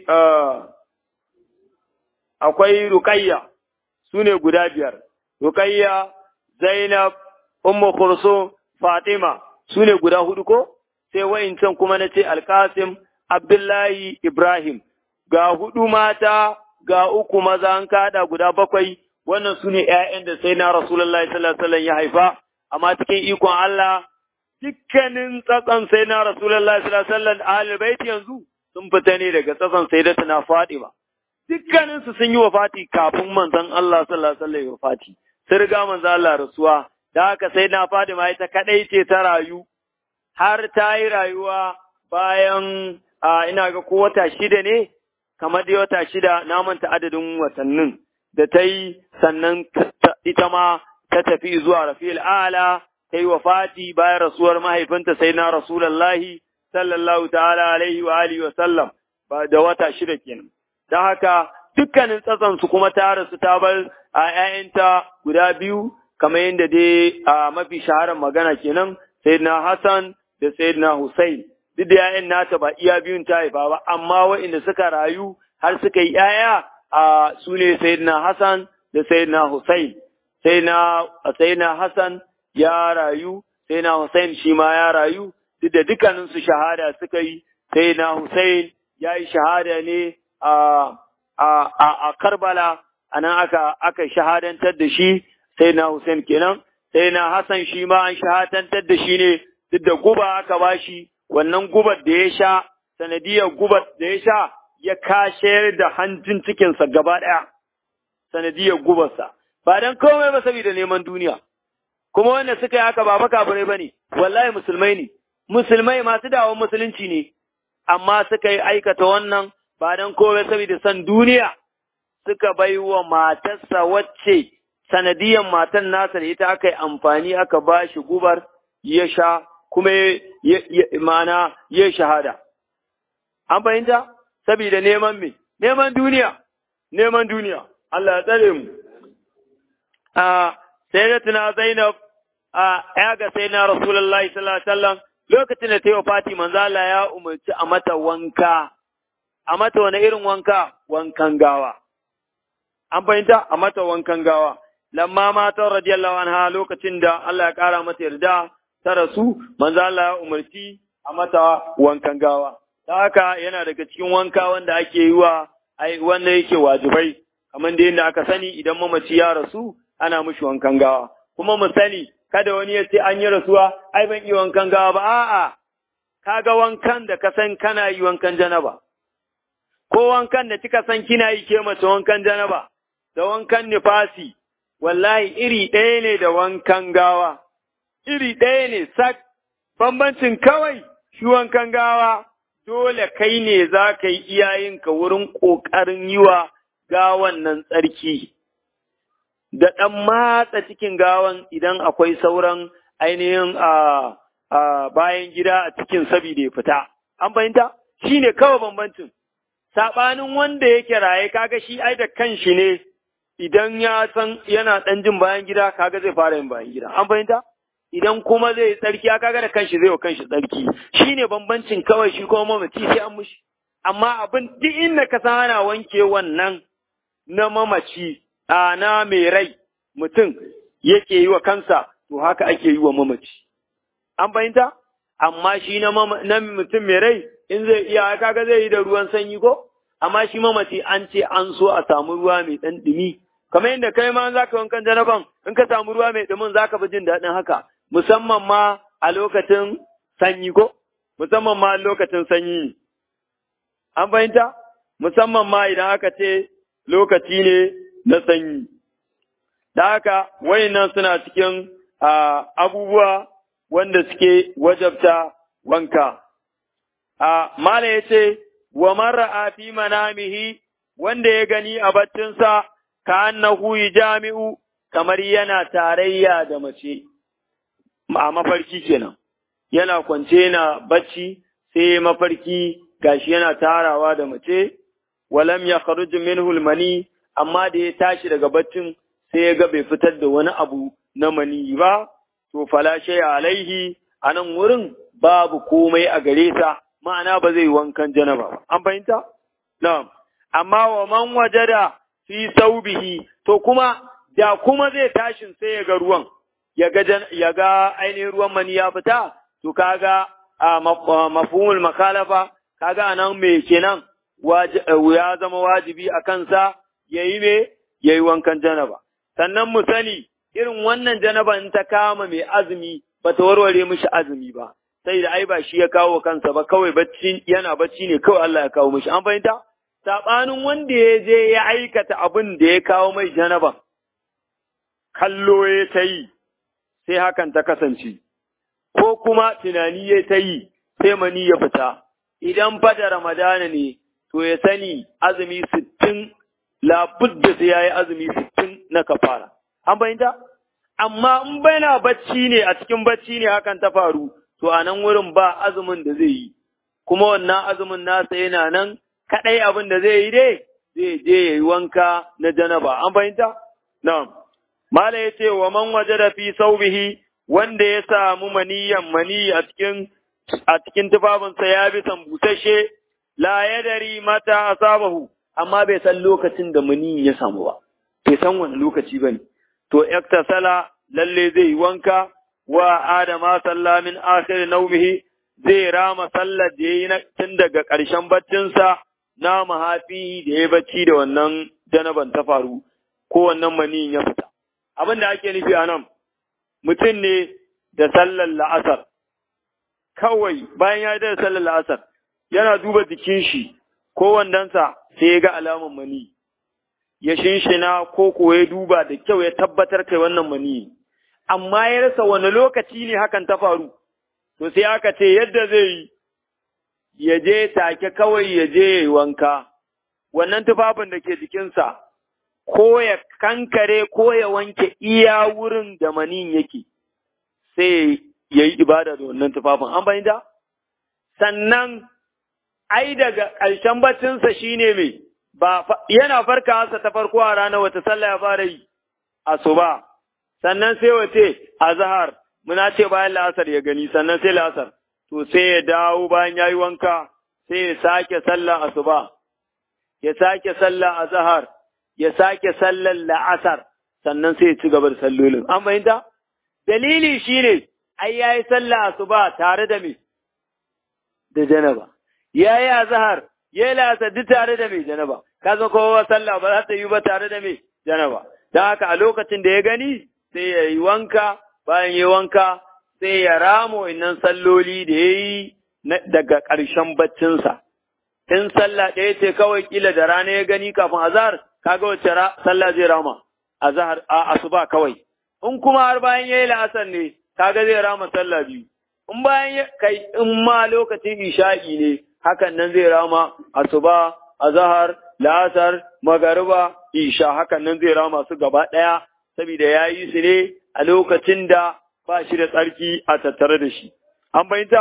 akwai Rukayya su ne guda biyar Rukayya Zainab Ummu Kursum Fatima su ne guda hudu ko sai wa'incan kuma na ce Alkasim Abdullahi Ibrahim ga hudu mata ga uku maza an kada guda bakwai wannan su ne ‘ya'yan da sai na Rasulallah sallallahu Alaihi ya haifa, amma cikin ikon Allah dukkanin tsatson sai na Rasulallah sallallahu Alaihi baiti yanzu sun fita ne daga tsatson sai da tana faɗi ba. Dukkanin su sun yi wafati kafin manzon Allah sallallahu Alaihi ya wafati, sun riga manzon Allah rasuwa, da haka sai na faɗi ma ita kaɗai ce ta rayu, har ta yi rayuwa bayan ina ga ko wata shida ne, kamar da wata shida na manta adadin watannin. da ta yi sannan ita ma ta tafi zuwa rafi'il ala ta yi wafati bayan rasuwar mahaifinta sai na rasulallahi sallallahu ta'ala alaihi wa alihi wa sallam ba da wata shida kenan don haka dukkanin tsatsan su kuma ta rasu ta bar a ƴaƴanta guda biyu kamar yadda dai a mafi shaharar magana kenan sayyidina Hassan da sayyidina Hussein duk da ƴaƴan nata ba iya biyun ta haifa ba amma waɗanda suka rayu har suka yi ƴaƴa a su ne Sayyidina Hassan da Sayyidina Hussein. Sayyidina Hassan ya rayu, Sayyidina Hussein shi ma ya rayu, duk da dukkaninsu shahada suka yi, Sayyidina Hussein ya yi shahada ne a Karbala, a nan aka, aka shahadantar da shi, Sayyidina Hussein kenan, Sayyidina Hassan shi ma an shahadantar da shi ne, duk da guba aka bashi, wannan gubar da ya sha, sanadiyar gubar da ya sha, ya kashayar da hanjin cikinsa gaba ɗaya, sanadiyar gubarsa, ba don komai ba saboda neman duniya. Kuma wanda suka yi haka ba makafirai ba ne, wallahi musulmai ne, musulmai masu dawon musulunci ne, amma suka yi aikata wannan ba don komai saboda son duniya, suka bai wa matarsa wacce sanadiyar matan nasa da ita aka yi amfani aka ba shi gubar ya sha kuma mana ya shahada. An fahimta? saboda neman me, neman duniya, neman duniya, Allah ya tsare mu. A sai da tuna Zainab a ya ga sai na Rasulullah sallallahu alaihi wasallam lokacin da ta yi Fati manzo Allah ya umarci a mata wanka, a mata wani irin wanka, wankan gawa. an fahimta a mata wankan gawa lamma mata radiyallahu anha lokacin da Allah ya kara mata yarda ta rasu manzo Allah ya umarci a mata wankan gawa ta haka yana daga cikin wanka wanda ake yi wa ai wanda yake wajibai kamar da yadda aka sani idan mamaci ya rasu ana mishi wankan gawa kuma mu sani kada wani ya ce an yi rasuwa ai ban yi wankan gawa ba a'a kaga wankan da ka san kana yi wankan janaba ko wankan da kika san kina yi ke mace wankan janaba da wankan nifasi wallahi iri ɗaya ne da wankan gawa iri ɗaya ne sak bambancin kawai shi wankan gawa dole kai ne za ka yi iyayenka wurin ƙoƙarin yi wa gawan nan tsarki da ɗan matsa cikin gawan idan akwai sauran ainihin a bayan gida a cikin sabida ya fita. An fahimta? Shi ne kawai bambancin. Saɓanin wanda yake raye kaga shi ai da kanshi ne idan ya san yana ɗan jin bayan gida kaga zai fara yin bayan gida. An fahimta? Idan kuma zai tsarki ya kaga da kanshi zai wa kanshi tsarki. Shi ne bambancin kawai shi kuma mamaci sai an mushi. Amma abin duk inda ka san ana wanke wannan na mamaci a na mai rai mutum yake yi wa kansa to haka ake yi wa mamaci. An fahimta? Amma shi na mutum mai rai in zai iya kaga zai yi da ruwan sanyi ko? Amma shi mamaci an ce an so a samu ruwa mai ɗan ɗumi. Kamar yadda kai ma za ka wankan janaban in ka samu ruwa mai ɗumin za ka fi jin daɗin haka. Musamman ma a lokacin sanyi ko? Musamman ma a lokacin sanyi. An fahimta? Musamman ma idan aka ce lokaci ne na sanyi. Da haka, wayannan suna cikin abubuwa wanda suke wajabta wanka. Mala ya ce, wa mara fi manamihi wanda ya gani a baccinsa, ka annahu jami'u kamar yana tarayya da mace, a mafarki kenan. Yana kwance na bacci, sai mafarki gashi yana tarawa da mace, walam ya kharuj minhu mani amma da ya tashi daga baccin sai ya ga bai fitar da wani abu na mani ba to fala shay alaihi anan wurin babu komai a gare sa ma'ana ba zai wankan janaba ba an fahimta na'am amma wa man wajada fi saubihi to kuma da kuma zai tashin sai ya ga ruwan ya ga ya ga ainihin ruwan mani ya fita to kaga a mafhumul makalafa kaga anan me kenan ya zama wajibi a kansa ya yi me ya yi wankan janaba. Sannan mu sani irin wannan janaba in ta kama mai azumi ba ta warware mishi azumi ba, sai da ai ba shi ya kawo kansa ba kawai bacci yana bacci ne kawai Allah ya kawo mishi. An fahimta? Saɓanin wanda ya je ya aikata abin da ya kawo mai janaba, kallo ya ta yi, sai hakan ta kasance, ko kuma tunani ya ta yi, sai mani ya fita. Idan fada Ramadana ne, to ya sani azumi sittin labudda sai ya yi azumi sittin na kafara. An fahimta? Amma in baina bacci ne a cikin bacci ne hakan ta faru, to a nan wurin ba azumin da zai yi, kuma wannan azumin nasa yana nan kaɗai abin da zai yi dai, zai je ya yi wanka na janaba. An fahimta? Na'am. Mala ya ce wa man waje da fi saubihi wanda ya samu maniyan mani a cikin a cikin tufafinsa ya bi busasshe la yadari mata asabahu amma bai san lokacin da mani ya samu ba bai san wani lokaci bane to iktasala lalle zai wanka wa adama salla min akhir naumihi zai rama sallar da yayi tun daga ƙarshen baccinsa na mahafi da ya bacci da wannan janaban ta faru ko wannan mani ya fita abin da ake nufi a nan mutum ne da sallar la'asar kawai bayan ya da sallar la'asar yana duba jikin shi ko wandansa sai ya ga alaman mani ya shinshina ko ko ya duba da kyau ya tabbatar kai wannan mani amma ya rasa wani lokaci ne hakan ta faru to sai aka ce yadda zai yi ya je take kawai ya je ya yi wanka wannan tufafin da ke jikinsa ko ya kankare ko ya wanke iya wurin da manin yake sai ya yi ibada da wannan tufafin an bayyana sannan ai daga ƙarshen baccinsa shine mai ba yana farkawarsa ta farko a ranar wata sallah ya fara yi asuba sannan sai wace azhar muna ce bayan la'asar ya gani sannan sai la'asar to sai ya dawo bayan yayi wanka sai ya sake sallah asuba ya sake sallah azhar ya sake sallar la'asar sannan sai ya ci gaba da sallolin. An fahimta? Dalili shi ne, ai ya yi sallah asuba tare da me? Da janaba. Ya yi azahar, ya yi la'asar duk tare da me janaba. Ka san kowa sallah ba za ta yi ba tare da me janaba. Don haka a lokacin da ya gani sai ya yi wanka, bayan ya wanka sai ya ramo innan salloli da ya yi daga ƙarshen baccinsa. In sallah ɗaya ce kawai kila da rana ya gani kafin azahar, kaga wacce sallah zai rama. azhar a asuba kawai in kuma har bayan yayi la'asar ne kaga zai rama sallah biyu in bayan kai in ma lokacin isha'i ne hakan nan zai rama asuba azhar la'asar magariba isha hakan nan zai rama su gaba daya saboda yayi su ne a lokacin da ba shi da tsarki a tattare da shi an bayyanta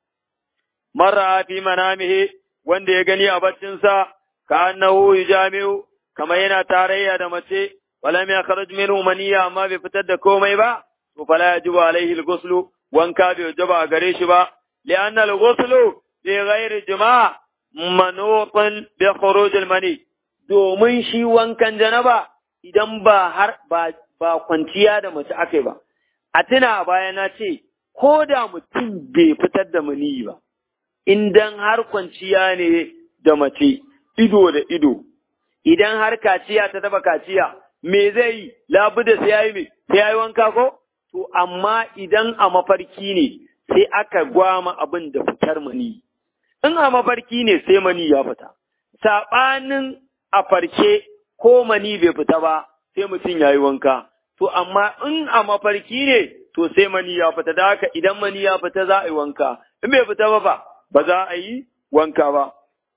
marra fi manamihi wanda ya gani a baccinsa ka annahu yujami'u kamar yana tarayya da mace ولم يخرج منه منيا amma bai fitar da komai ba to fala yajibu alaihi al-ghusl wanka bai wajaba gare shi ba li'anna al-ghusl fi ghairi jima' manutun bi khuruj al-mani domin shi wankan janaba idan ba har ba ba kwanciya da mace akai ba a tuna baya na ce ko da mutum bai fitar da mani ba idan har kwanciya ne da mace ido da ido idan har kaciya ta taba kaciya me zai yi labuda sai yayi me sai yayi wanka ko to amma idan a mafarki ne sai aka gwama abin da fitar mani in a mafarki ne sai mani ya fita sabanin a farke ko mani bai fita ba sai mutum yayi wanka to amma in a mafarki ne to sai mani ya fita da haka idan mani ya fita za a yi wanka in bai fita ba ba ba za a yi wanka ba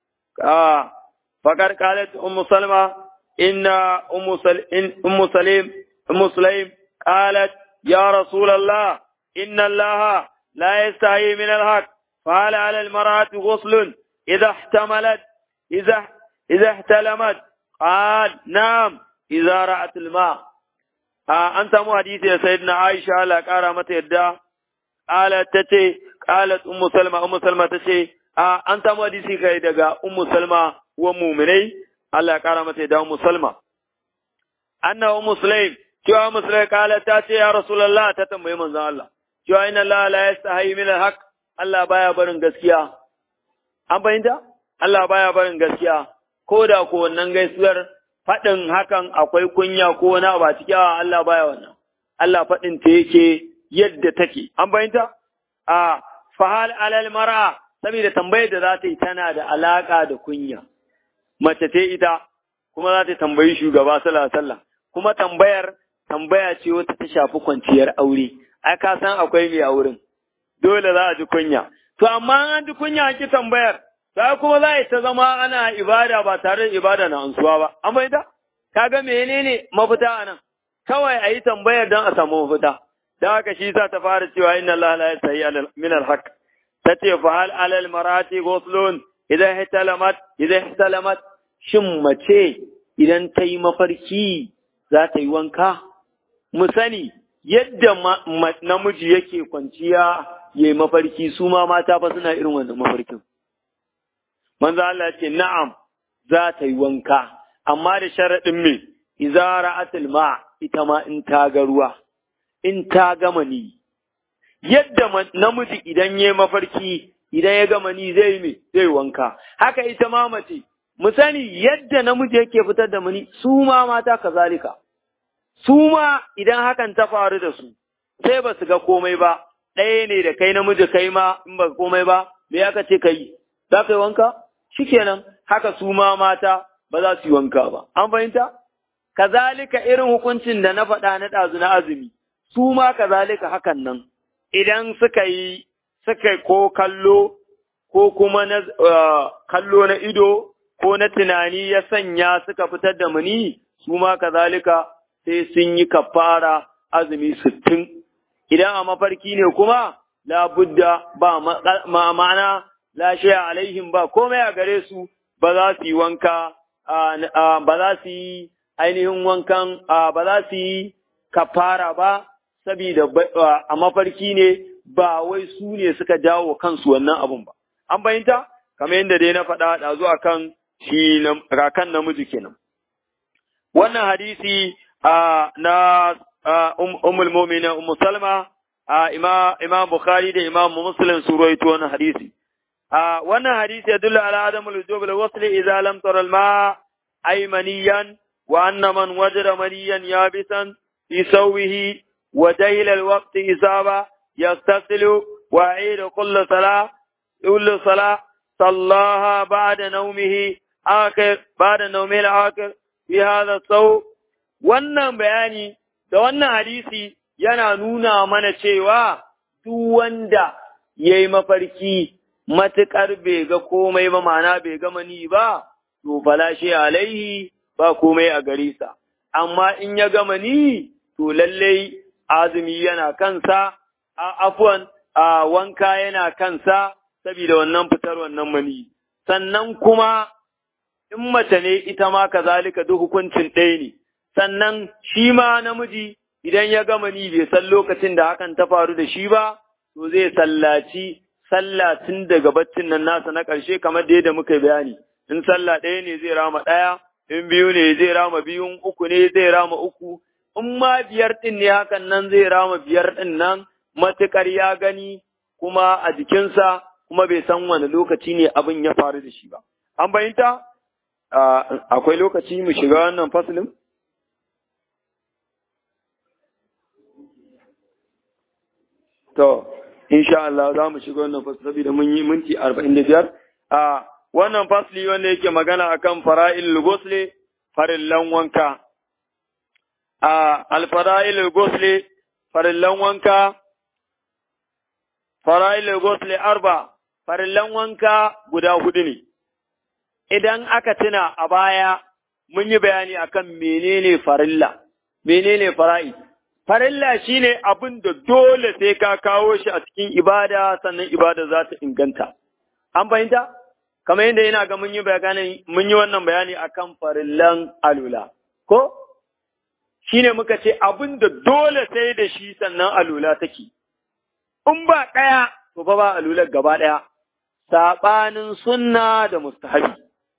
a fakar qalat ummu salma إن أم أم سليم أم سليم قالت يا رسول الله إن الله لا يستحي من الحق فهل على المرأة غسل إذا احتملت إذا إذا احتلمت قال نعم إذا رأت الماء آه أنت مو حديث يا سيدنا عائشة لا كارمة يدا قالت تتي قالت أم سلمة أم سلمة تتي آه أنت مو حديثي كيدغا أم سلمة ومؤمني Allah ya ƙara mata ya dawo musulma. Annahu Muslim, cewa Muslim kala ta ce ya Rasulallah ta tambayi manzon Allah, cewa inna Allah la yastahi min al-haq, Allah baya barin gaskiya. An fahimta? Allah baya barin gaskiya, ko da ko wannan gaisuwar faɗin hakan akwai kunya ko wani abu a cikin Allah baya wannan. Allah faɗin ta yake yadda take. An fahimta? A fahal alal mar'a saboda tambayar da za ta yi tana da alaka da kunya. mace ce ita kuma za ta tambayi shugaba sallallahu alaihi kuma tambayar tambaya ce wata ta shafi kwanciyar aure ai ka san akwai mai auren dole za a ji kunya to amma an ji kunya ki tambayar sai kuma za ta zama ana ibada ba tare da ibada na ansuwa ba amma ita kaga menene mafita anan kawai a yi tambayar don a samu mafita da haka shi za ta fara cewa inna Allah la yasahi min al-haq tace fa hal alal marati ghuslun idan ihtalamat idan ihtalamat shin mace idan ta yi mafarki za ta yi wanka mu sani yadda namiji yake kwanciya yayi mafarki su ma mata fa suna irin wannan mafarkin manzo Allah ce na'am za ta yi wanka amma da sharaɗin me idza ra'atil ma ita ma in ta ga ruwa in ta gama ni yadda namiji idan yayi mafarki idan ya gama ni zai me zai wanka haka ita ma mace mu sani yadda namiji yake fitar da mani su ma mata kazalika su ma idan hakan ta faru da su sai ba su ga komai ba ɗaya ne da kai namiji kai ma in ba komai ba me aka ce kai za ka yi wanka shikenan haka su ma mata ba za su yi wanka ba an fahimta kazalika irin hukuncin da na faɗa na ɗazu na azumi su ma kazalika hakan nan idan suka yi suka ko kallo ko kuma na kallo na ido ko na tunani ya sanya suka fitar da mani su ma kazalika sai sun yi kafara azumi sittin idan a mafarki ne kuma labudda ba ma ma'ana la shay'a alaihim ba komai a gare su ba za su yi wanka ba za su yi ainihin wankan ba za su yi kafara ba saboda a mafarki ne ba wai su ne suka jawo kansu wannan abun ba an bayinta kamar yadda dai na faɗa da zuwa kan shi rakan namiji kenan wannan hadisi na Ummul Mu'minin Ummu Salma Imam Bukhari da Imam Muslim su rawaito wannan hadisi wannan hadisi yadullu ala adamul wujub al wasl idza lam tara al ma aymaniyan wa anna man wajada maniyan yabisan fi sawihi wa jahila al waqt isaba yastasilu wa aida kull salah كل صلاة صلاها بعد نومه آخر بعد نومه الآخر في هذا الصوم wannan bayani da wannan hadisi yana nuna mana cewa duk wanda ya yi mafarki matuƙar bai ga komai ba ma'ana bai ga mani ba, to falashe alaihi ba komai a gare sa. Amma in ya ga mani, to lallai azumi yana kansa, a afuwan a wanka yana kansa, saboda wannan fitar wannan mani. Sannan kuma in mace ne ita ma kazalika duk hukuncin ɗaya ne. Sannan shi ma namiji idan ya gama ni bai san lokacin da hakan ta faru da shi ba, to zai sallaci sallah tun daga baccin nan nasa na ƙarshe kamar da yadda muka bayani. In sallah ɗaya ne zai rama ɗaya, in biyu ne zai rama biyun, uku ne zai rama uku, in ma biyar ɗin ne hakan nan zai rama biyar ɗin nan matuƙar ya gani kuma a jikinsa kuma bai san wani lokaci ne abin ya faru da shi ba. An bayinta? Akwai lokaci mu shiga wannan fasilin? To, insha Allah za mu shiga wannan fasili saboda mun yi minti arba'in da biyar. A wannan fasili wanda yake magana akan fara'il gosle farillan wanka. A alfara'il gosle farillan wanka, fara'il gosle arba, farillan wanka guda hudu ne. Idan aka tuna a baya mun yi bayani akan menene farilla, menene fara'i. Farilla shi ne abin da dole sai ka kawo shi a cikin ibada sannan ibada za ta inganta. An fahimta? Kamar yadda yana ga mun yi bayani mun yi wannan bayani akan farillan alula. Ko? Shi ne muka ce abin da dole sai da shi sannan alula take. In ba ɗaya, to fa ba alular gaba ɗaya. Saɓanin sunna da mustahabi.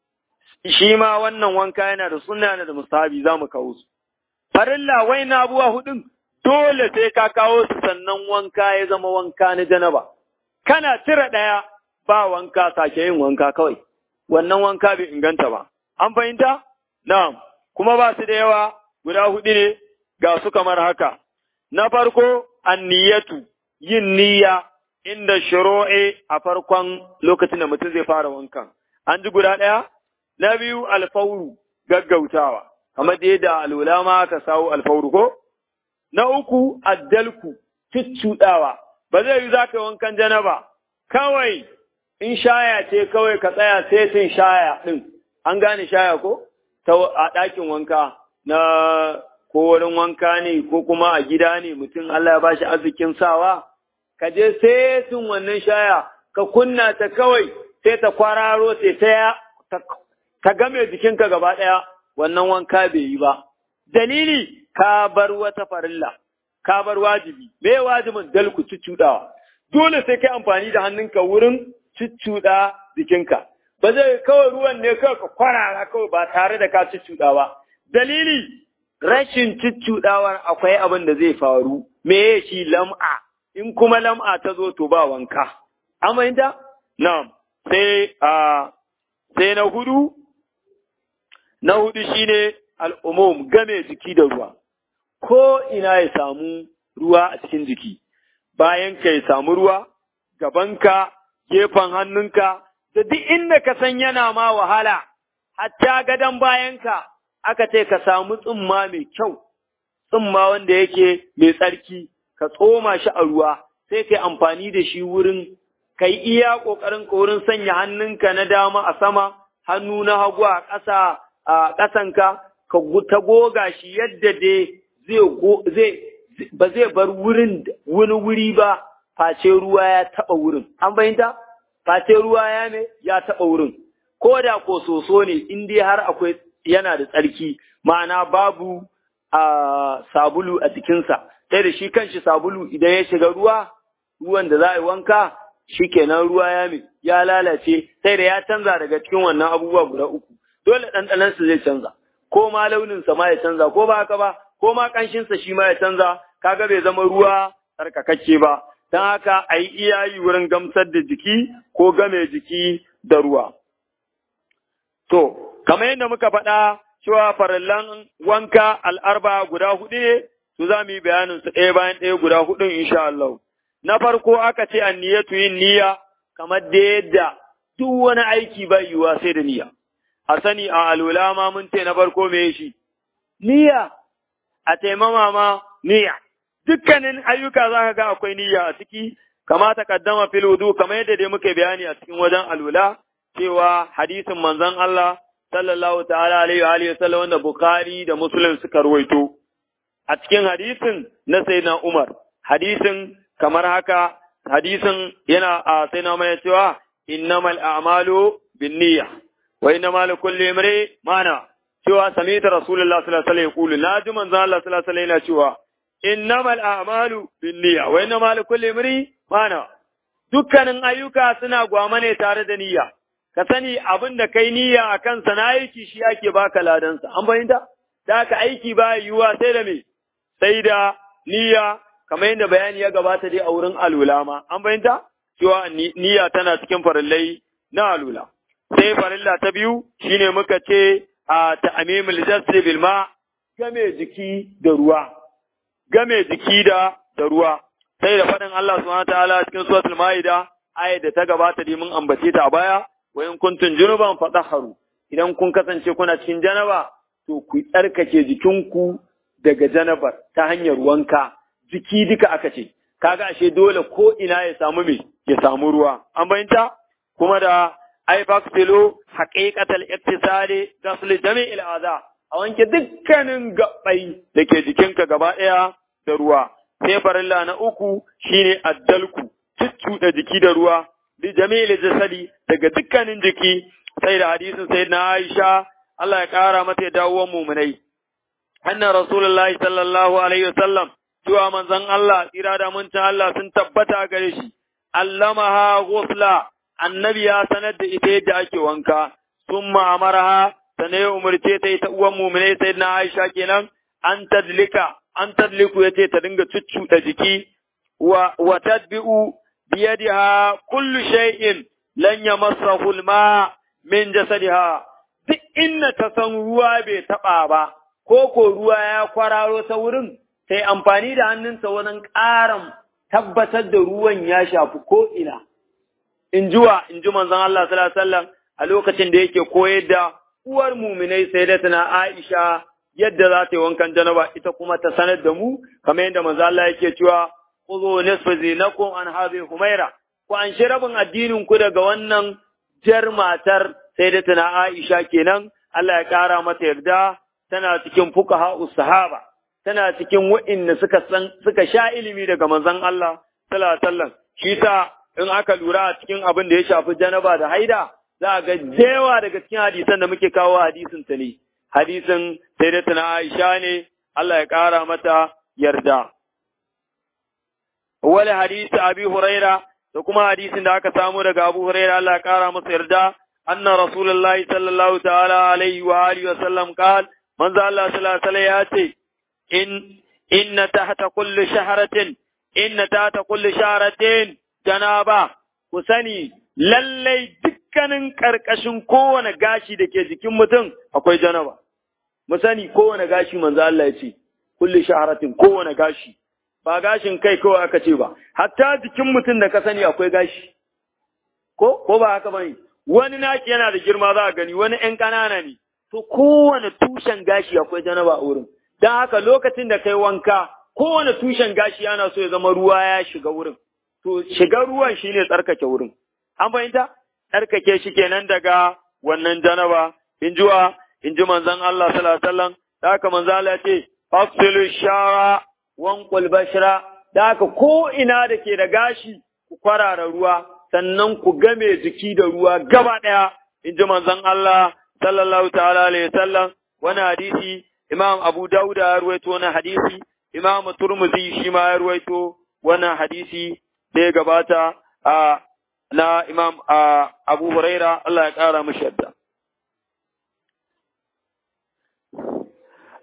Shi ma wannan wanka yana da sunna da mustahabi za mu kawo su. Farilla wai na abuwa hudun dole sai ka kawo su sannan wanka ya zama wanka na janaba. Kana cire ɗaya ba wanka sake yin wanka kawai, wannan wanka bai inganta ba. An fahimta? Na'am, kuma ba su da yawa guda huɗu ne ga su kamar haka. Na farko, anniyatu yin niyya inda shiro'e a farkon lokacin da mutum zai fara wankan. An ji guda ɗaya? Na biyu, alfauru gaggautawa. kamar da yadda alwala ma ka sawo alfauru ko? Na uku, addalku, cuccuɗawa, ba zai yi za ka wankan janaba, kawai in shaya ce kawai ka tsaya setin shaya ɗin, an gane shaya ko? Ta a ɗakin wanka na ko wurin wanka ne ko kuma a gida ne mutum Allah ya bashi arzikin sawa, ka je setin wannan shaya, ka kunna ta kawai sai ta kwararo sai ta ta game jikinka gaba ɗaya. wannan wanka bai yi ba. Dalili, ka bar wata farilla, ka bar wajibi, me wajibin dalku cuccuɗawa. Dole sai kai amfani da hannunka wurin cuccuɗa jikinka. Ba zai kawai ruwan ne kawai ka kwarara kawai ba tare da ka cuccuɗa ba. Dalili, rashin cuccuɗawar akwai abin da zai faru, me shi lam'a, in kuma lam'a ta zo to ba wanka. Aminta? Na'am, sai, sai na hudu, Na hudu shine al'umum game jiki da ruwa, ko ina ya samu ruwa a cikin jiki, bayan ka ya samu ruwa, gabanka, gefen hannunka, da duk inda ka san yana ma wahala, hatta gadon bayanka aka ce ka samu tsumma mai kyau, tsumma wanda yake mai tsarki, ka tsoma shi a ruwa, sai ka amfani da shi wurin, ka yi iya ƙoƙarin ka wurin sanya hannunka na dama a sama, hannu na hagu a ƙasa a ƙasanka ka ta goga shi yadda dai zai ba zai bar wurin wani wuri ba face ruwa ya taɓa wurin an fahimta face ruwa ya ne ya taɓa wurin ko da ko soso ne in dai har akwai yana da tsarki ma'ana babu a sabulu a jikinsa sai da shi kanshi sabulu idan ya shiga ruwa ruwan da za a yi wanka shi kenan ruwa ya ya lalace sai da ya canza daga cikin wannan abubuwa guda uku dole ɗanɗanansu zai canza. ko ma launinsa ma ya canza ko ba haka ba ko ma ƙanshinsa shi ma ya canza kaga bai zama ruwa tsarkakakke ba don haka a yi iyayi wurin gamsar da jiki ko game jiki da ruwa. To, kamar yadda muka faɗa cewa farallan wanka al'arba guda huɗu ne, su za mu yi bayanin su ɗaya bayan ɗaya guda huɗun insha Allah. Na farko aka ce an niyyatu yin niyya kamar da yadda duk wani aiki bai yiwuwa sai da niyya. A sani a alwala ma mun ce na farko me shi? Niyya, a taimama ma niyya. Dukkanin ayyuka za ka ga akwai niyya a ciki, kama ta kaddama fil wudu kamar yadda dai muka bayani a cikin wajen alwala cewa hadisin manzon Allah sallallahu ta'ala alaihi wa alihi wasallam wanda Bukhari da Muslim suka ruwaito. A cikin hadisin na Sayyidina Umar, hadisin kamar haka, hadisin yana a Sayyidina Umar cewa innamal a'malu binniyya wa innamal kulli imri mana cewa samita Rasulullah sallallahu alaihi wa sallam na ji manzon Allah sallallahu alaihi wa cewa innamal a'malu binniyya wa innamal kulli imri mana dukkanin ayyuka suna gwama ne tare da niyya ka sani abin da kai niyya a kansa na aiki shi ake baka ladansa an fahimta da ka aiki ba yiwuwa sai da me sai da niyya kamar yadda bayani ya gabata dai a wurin alula ma an fahimta cewa niyya tana cikin farillai na alula sai farilla ta biyu shine muka ce a ta'amimul jasri bil ma game jiki da ruwa game jiki da da ruwa sai da faɗin Allah subhanahu ta'ala cikin suratul maida ayat da ta gabata dai mun ambace ta a baya wa in kuntum junuban fatahharu idan kun kasance kuna cikin janaba to ku tsarkake jikinku daga janabar ta hanyar wanka jiki duka aka ce kaga ashe dole ko ina ya samu me ya samu ruwa an bayyanta kuma da ai faksilu haqiqatal iktisali ghasl jami'il adha a wanke dukkanin gabbai da ke jikinka gaba ɗaya da ruwa sai farilla na uku shine addalku cuccuɗa jiki da ruwa li jami'il jasadi daga dukkanin jiki sai da hadisin sai na Aisha Allah ya kara mata ya dawo mumunai anna rasulullahi sallallahu alaihi wasallam cewa manzon Allah tsira da muncin Allah sun tabbata gare shi allamaha ghusla annabi ya sanar da ita yadda ake wanka summa amaraha sanai umarce ta ita uwan mumunai sai na Aisha kenan an tadlika an tadliku yace ta dinga cuccuɗa jiki wa wa tadbi'u biyadiha kullu shay'in lan yamassahu al-ma min jasadiha duk inda ta san ruwa bai taba ba ko ko ruwa ya kwararo ta wurin sai amfani da hannunsa wajen ƙaran tabbatar da ruwan ya shafi ko ina in jiwa in ji manzon Allah sallallahu alaihi wasallam a lokacin da yake koyar da uwar muminai sai da tana Aisha yadda za ta yi wankan janaba ita kuma ta sanar da mu kamar yadda manzo Allah yake cewa khudhu nisfa zinakum an hadhihi humaira ku an shi rabin addinin ku daga wannan jar matar sai da tana Aisha kenan Allah ya kara mata yarda tana cikin fuqaha sahaba tana cikin wa'inda suka san suka sha ilimi daga manzon Allah sallallahu alaihi wasallam shi sa in aka lura a cikin abin da ya shafi janaba da haida za ga jewa daga cikin hadisan da muke kawo hadisin ta ne hadisin sai da tana Aisha ne Allah ya ƙara mata yarda. Wani hadisi Abi Huraira da kuma hadisin da aka samu daga Abu Huraira Allah ya ƙara masa yarda anna Rasulullahi sallallahu ta'ala alaihi wa alihi wa sallam qal manzo Allah sallallahu alaihi ya ce in inna tahta kulli shahratin inna tahta kulli shahratin janaba ku sani lallai dukkanin karkashin kowane gashi da ke jikin mutum akwai janaba mu sani kowane gashi manzo Allah ya ce kulli shaharatin kowane gashi ba gashin kai kawai aka ce ba hatta jikin mutum da ka sani akwai gashi ko ko ba haka bane wani naki yana da girma za a gani wani ƴan ƙanana ne to kowane tushen gashi akwai janaba a wurin dan haka lokacin da kai wanka kowane tushen gashi yana so ya zama ruwa ya shiga wurin to shiga ruwan shine tsarkake wurin an fahimta tsarkake shi kenan daga wannan janaba in jiwa in ji manzon Allah sallallahu alaihi wasallam da haka manzon Allah ya ce fasilu shara wanqul bashra da haka ko ina da ke da gashi ku kwarara ruwa sannan ku game jiki da ruwa gaba daya in ji manzon Allah sallallahu ta'ala alaihi wasallam wani hadisi Imam Abu Dawud ya ruwaito wani hadisi Imam Turmuzi shi ma ya ruwaito wannan hadisi da ya gabata a na Imam Abu Huraira Allah ya kara mishi yadda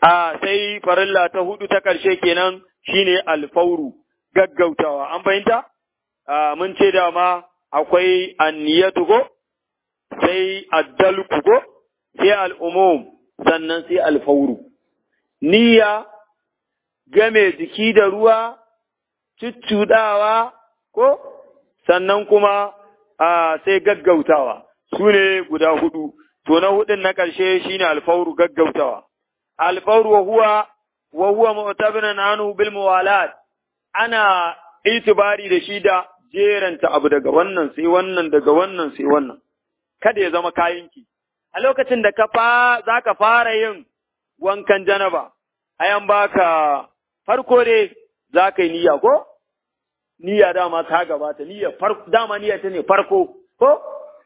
a sai farilla ta hudu ta ƙarshe kenan shine alfauru gaggautawa an fahimta mun ce dama akwai anniyatu ko sai addalku ko sai al'umum sannan sai alfauru niyya game jiki da ruwa cuccuɗawa ko sannan kuma a sai gaggautawa su ne guda hudu to na hudun na ƙarshe shine alfauru gaggautawa alfauru wa huwa wa huwa mu'tabiran anhu bil muwalat ana itibari da shi da jeranta abu daga wannan sai wannan daga wannan sai wannan kada ya zama kayanki a lokacin da ka fa zaka fara yin wankan janaba ayan baka farko dai zaka yi niyya ko niyya dama ta gabata niyya farko dama niyya ta ne farko ko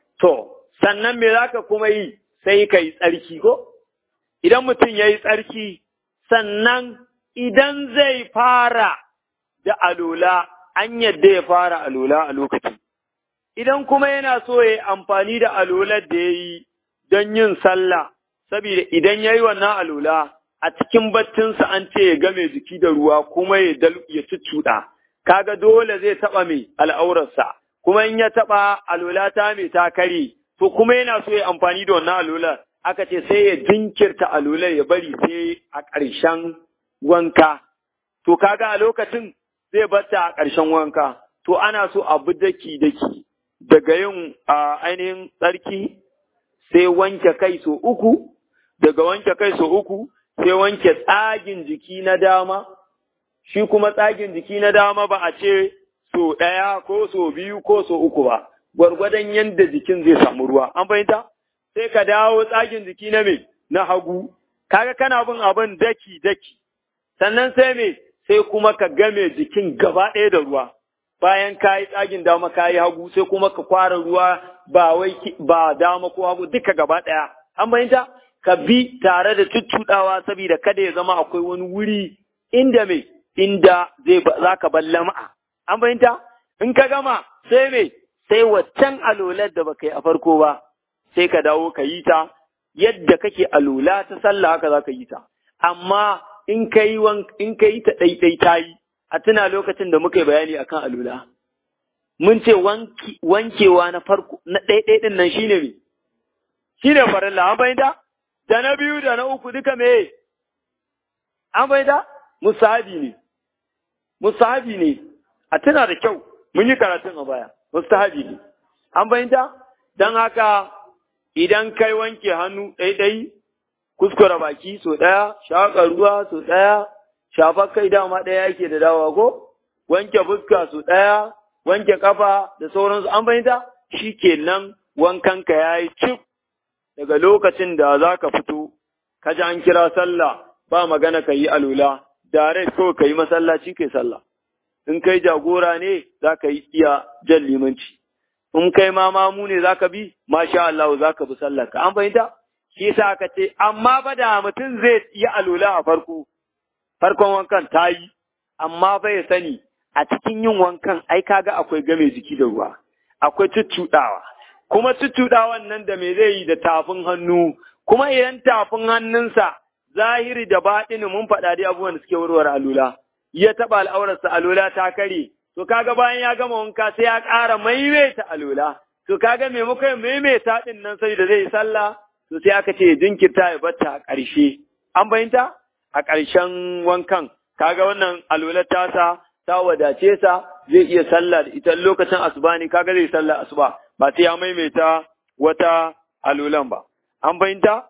to sannan me zaka kuma yi sai kai tsarki ko idan mutum yayi tsarki sannan idan zai fara da alola an yadda ya fara alola a lokacin idan kuma yana so ya amfani da alolar da ya yi don yin sallah saboda idan ya yi wannan alola a cikin baccinsa an ce ya game jiki da ruwa kuma ya cuccuɗa kaga dole zai taɓa mai al'aurarsa kuma in ya taɓa alola ta mai ta kare to kuma yana so ya amfani da wannan alolar aka ce sai ya jinkirta alolar ya bari sai a ƙarshen wanka to kaga a lokacin zai bata a ƙarshen wanka to ana so abu daki daki daga yin ainihin tsarki sai wanke kai so uku daga wanke kai so uku sai wanke tsagin jiki na dama shi kuma tsagin jiki na dama ba a ce so ɗaya ko so biyu ko so uku ba gwargwadon yadda jikin zai samu ruwa an fahimta sai ka dawo tsagin jiki na me na hagu kaga kana bin abin daki daki sannan sai me sai kuma ka game jikin gaba ɗaya da ruwa bayan ka yi tsagin dama ka yi hagu sai kuma ka kwara ruwa ba wai ba dama ko hagu duka gaba ɗaya an fahimta ka bi tare da tuttuɗawa saboda kada ya zama akwai wani wuri inda me inda zai za ka bar lama'a an fahimta in ka gama sai me sai waccan alolar da baka yi a farko ba sai ka dawo ka yi ta yadda kake alola ta sallah haka za ka yi ta amma in ka yi in ka yi ta ɗaiɗai ta yi a tuna lokacin da muka yi bayani akan alula mun ce wankewa na farko na ɗaiɗai ɗin nan shine me shine farilla an fahimta da na biyu da na uku duka me an fahimta musahabi ne musahabi ne a tuna da kyau mun yi karatun a baya mustahabi ne an fahimta don haka idan kai wanke hannu ɗaiɗai kuskura baki so ɗaya, shaƙa ruwa so ɗaya, shafa kai dama ɗaya yake da dawa ko, wanke fuska so ɗaya, wanke kafa da sauransu an fahimta shi kenan wankanka ya yi cif daga lokacin da za ka fito, ka ji an kira sallah ba magana ka yi alula, dare kawai ka yi masallaci kai sallah. In kai jagora ne za ka yi iya jan limanci. In kai ma mamu ne za ka bi, masha Allah za ka bi sallah ka an fahimta? shi yasa aka ce amma ba da mutum zai yi alola a farko farkon wankan ta yi amma fa ya sani a cikin yin wankan ai kaga akwai game jiki da ruwa akwai cuccuɗawa kuma cuccuɗawan nan da me zai yi da tafin hannu kuma idan tafin hannunsa zahiri da baɗini mun faɗa dai abubuwan da suke warware alola ya taɓa al'aurarsa alola ta kare to kaga bayan ya gama wanka sai ya ƙara maimaita alola to kaga maimakon maimaita ɗin nan sai da zai yi sallah to sai aka ce jinkirta ya bata a ƙarshe an bayanta a ƙarshen wankan kaga wannan alwalar tasa ta wadace sa zai iya sallah da ita lokacin asuba ne kaga zai sallah asuba ba sai ya maimaita wata alwalan ba an bayanta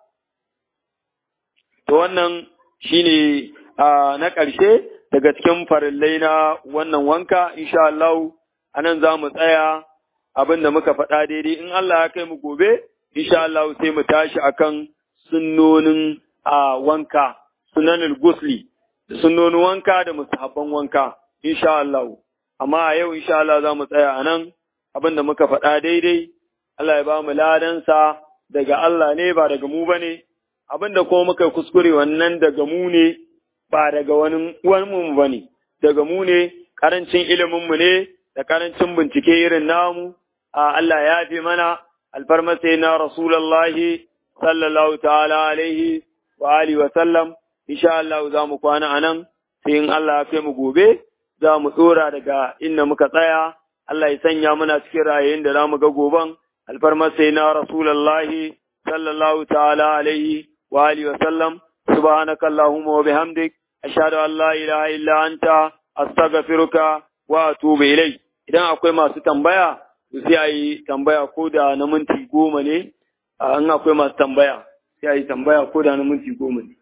to wannan shine na ƙarshe daga cikin farillai na wannan wanka insha Allah anan za mu tsaya abin da muka faɗa daidai in Allah ya kai mu gobe insha Allah sai mu tashi akan sunnonin a wanka sunanin gusli da sunnonin wanka da musahabban wanka insha Allah amma a yau insha Allah za mu tsaya a nan abin da muka faɗa daidai Allah ya ba mu ladansa daga Allah ne ba daga mu bane abin da kuma muka kuskure wannan daga mu ne ba daga wani mu bane daga mu ne karancin ilimin mu ne da karancin bincike irin namu a Allah ya fi mana alfarma sai na Rasulallahi sallallahu ta'ala alaihi wa alihi wa sallam insha Allah za mu kwana anan sai in Allah ya kai mu gobe za mu tsora daga inda muka tsaya Allah ya sanya muna cikin rayayin da za mu ga goban alfarmar sai na rasulullahi sallallahu ta'ala alaihi wa alihi wa sallam subhanaka allahumma wa bihamdik ashhadu an la ilaha illa anta astaghfiruka wa atubu ilayk idan akwai masu tambaya sai a yi tambaya ko da na minti goma ne in akwai masu tambaya sai a yi tambaya ko da na minti goma ne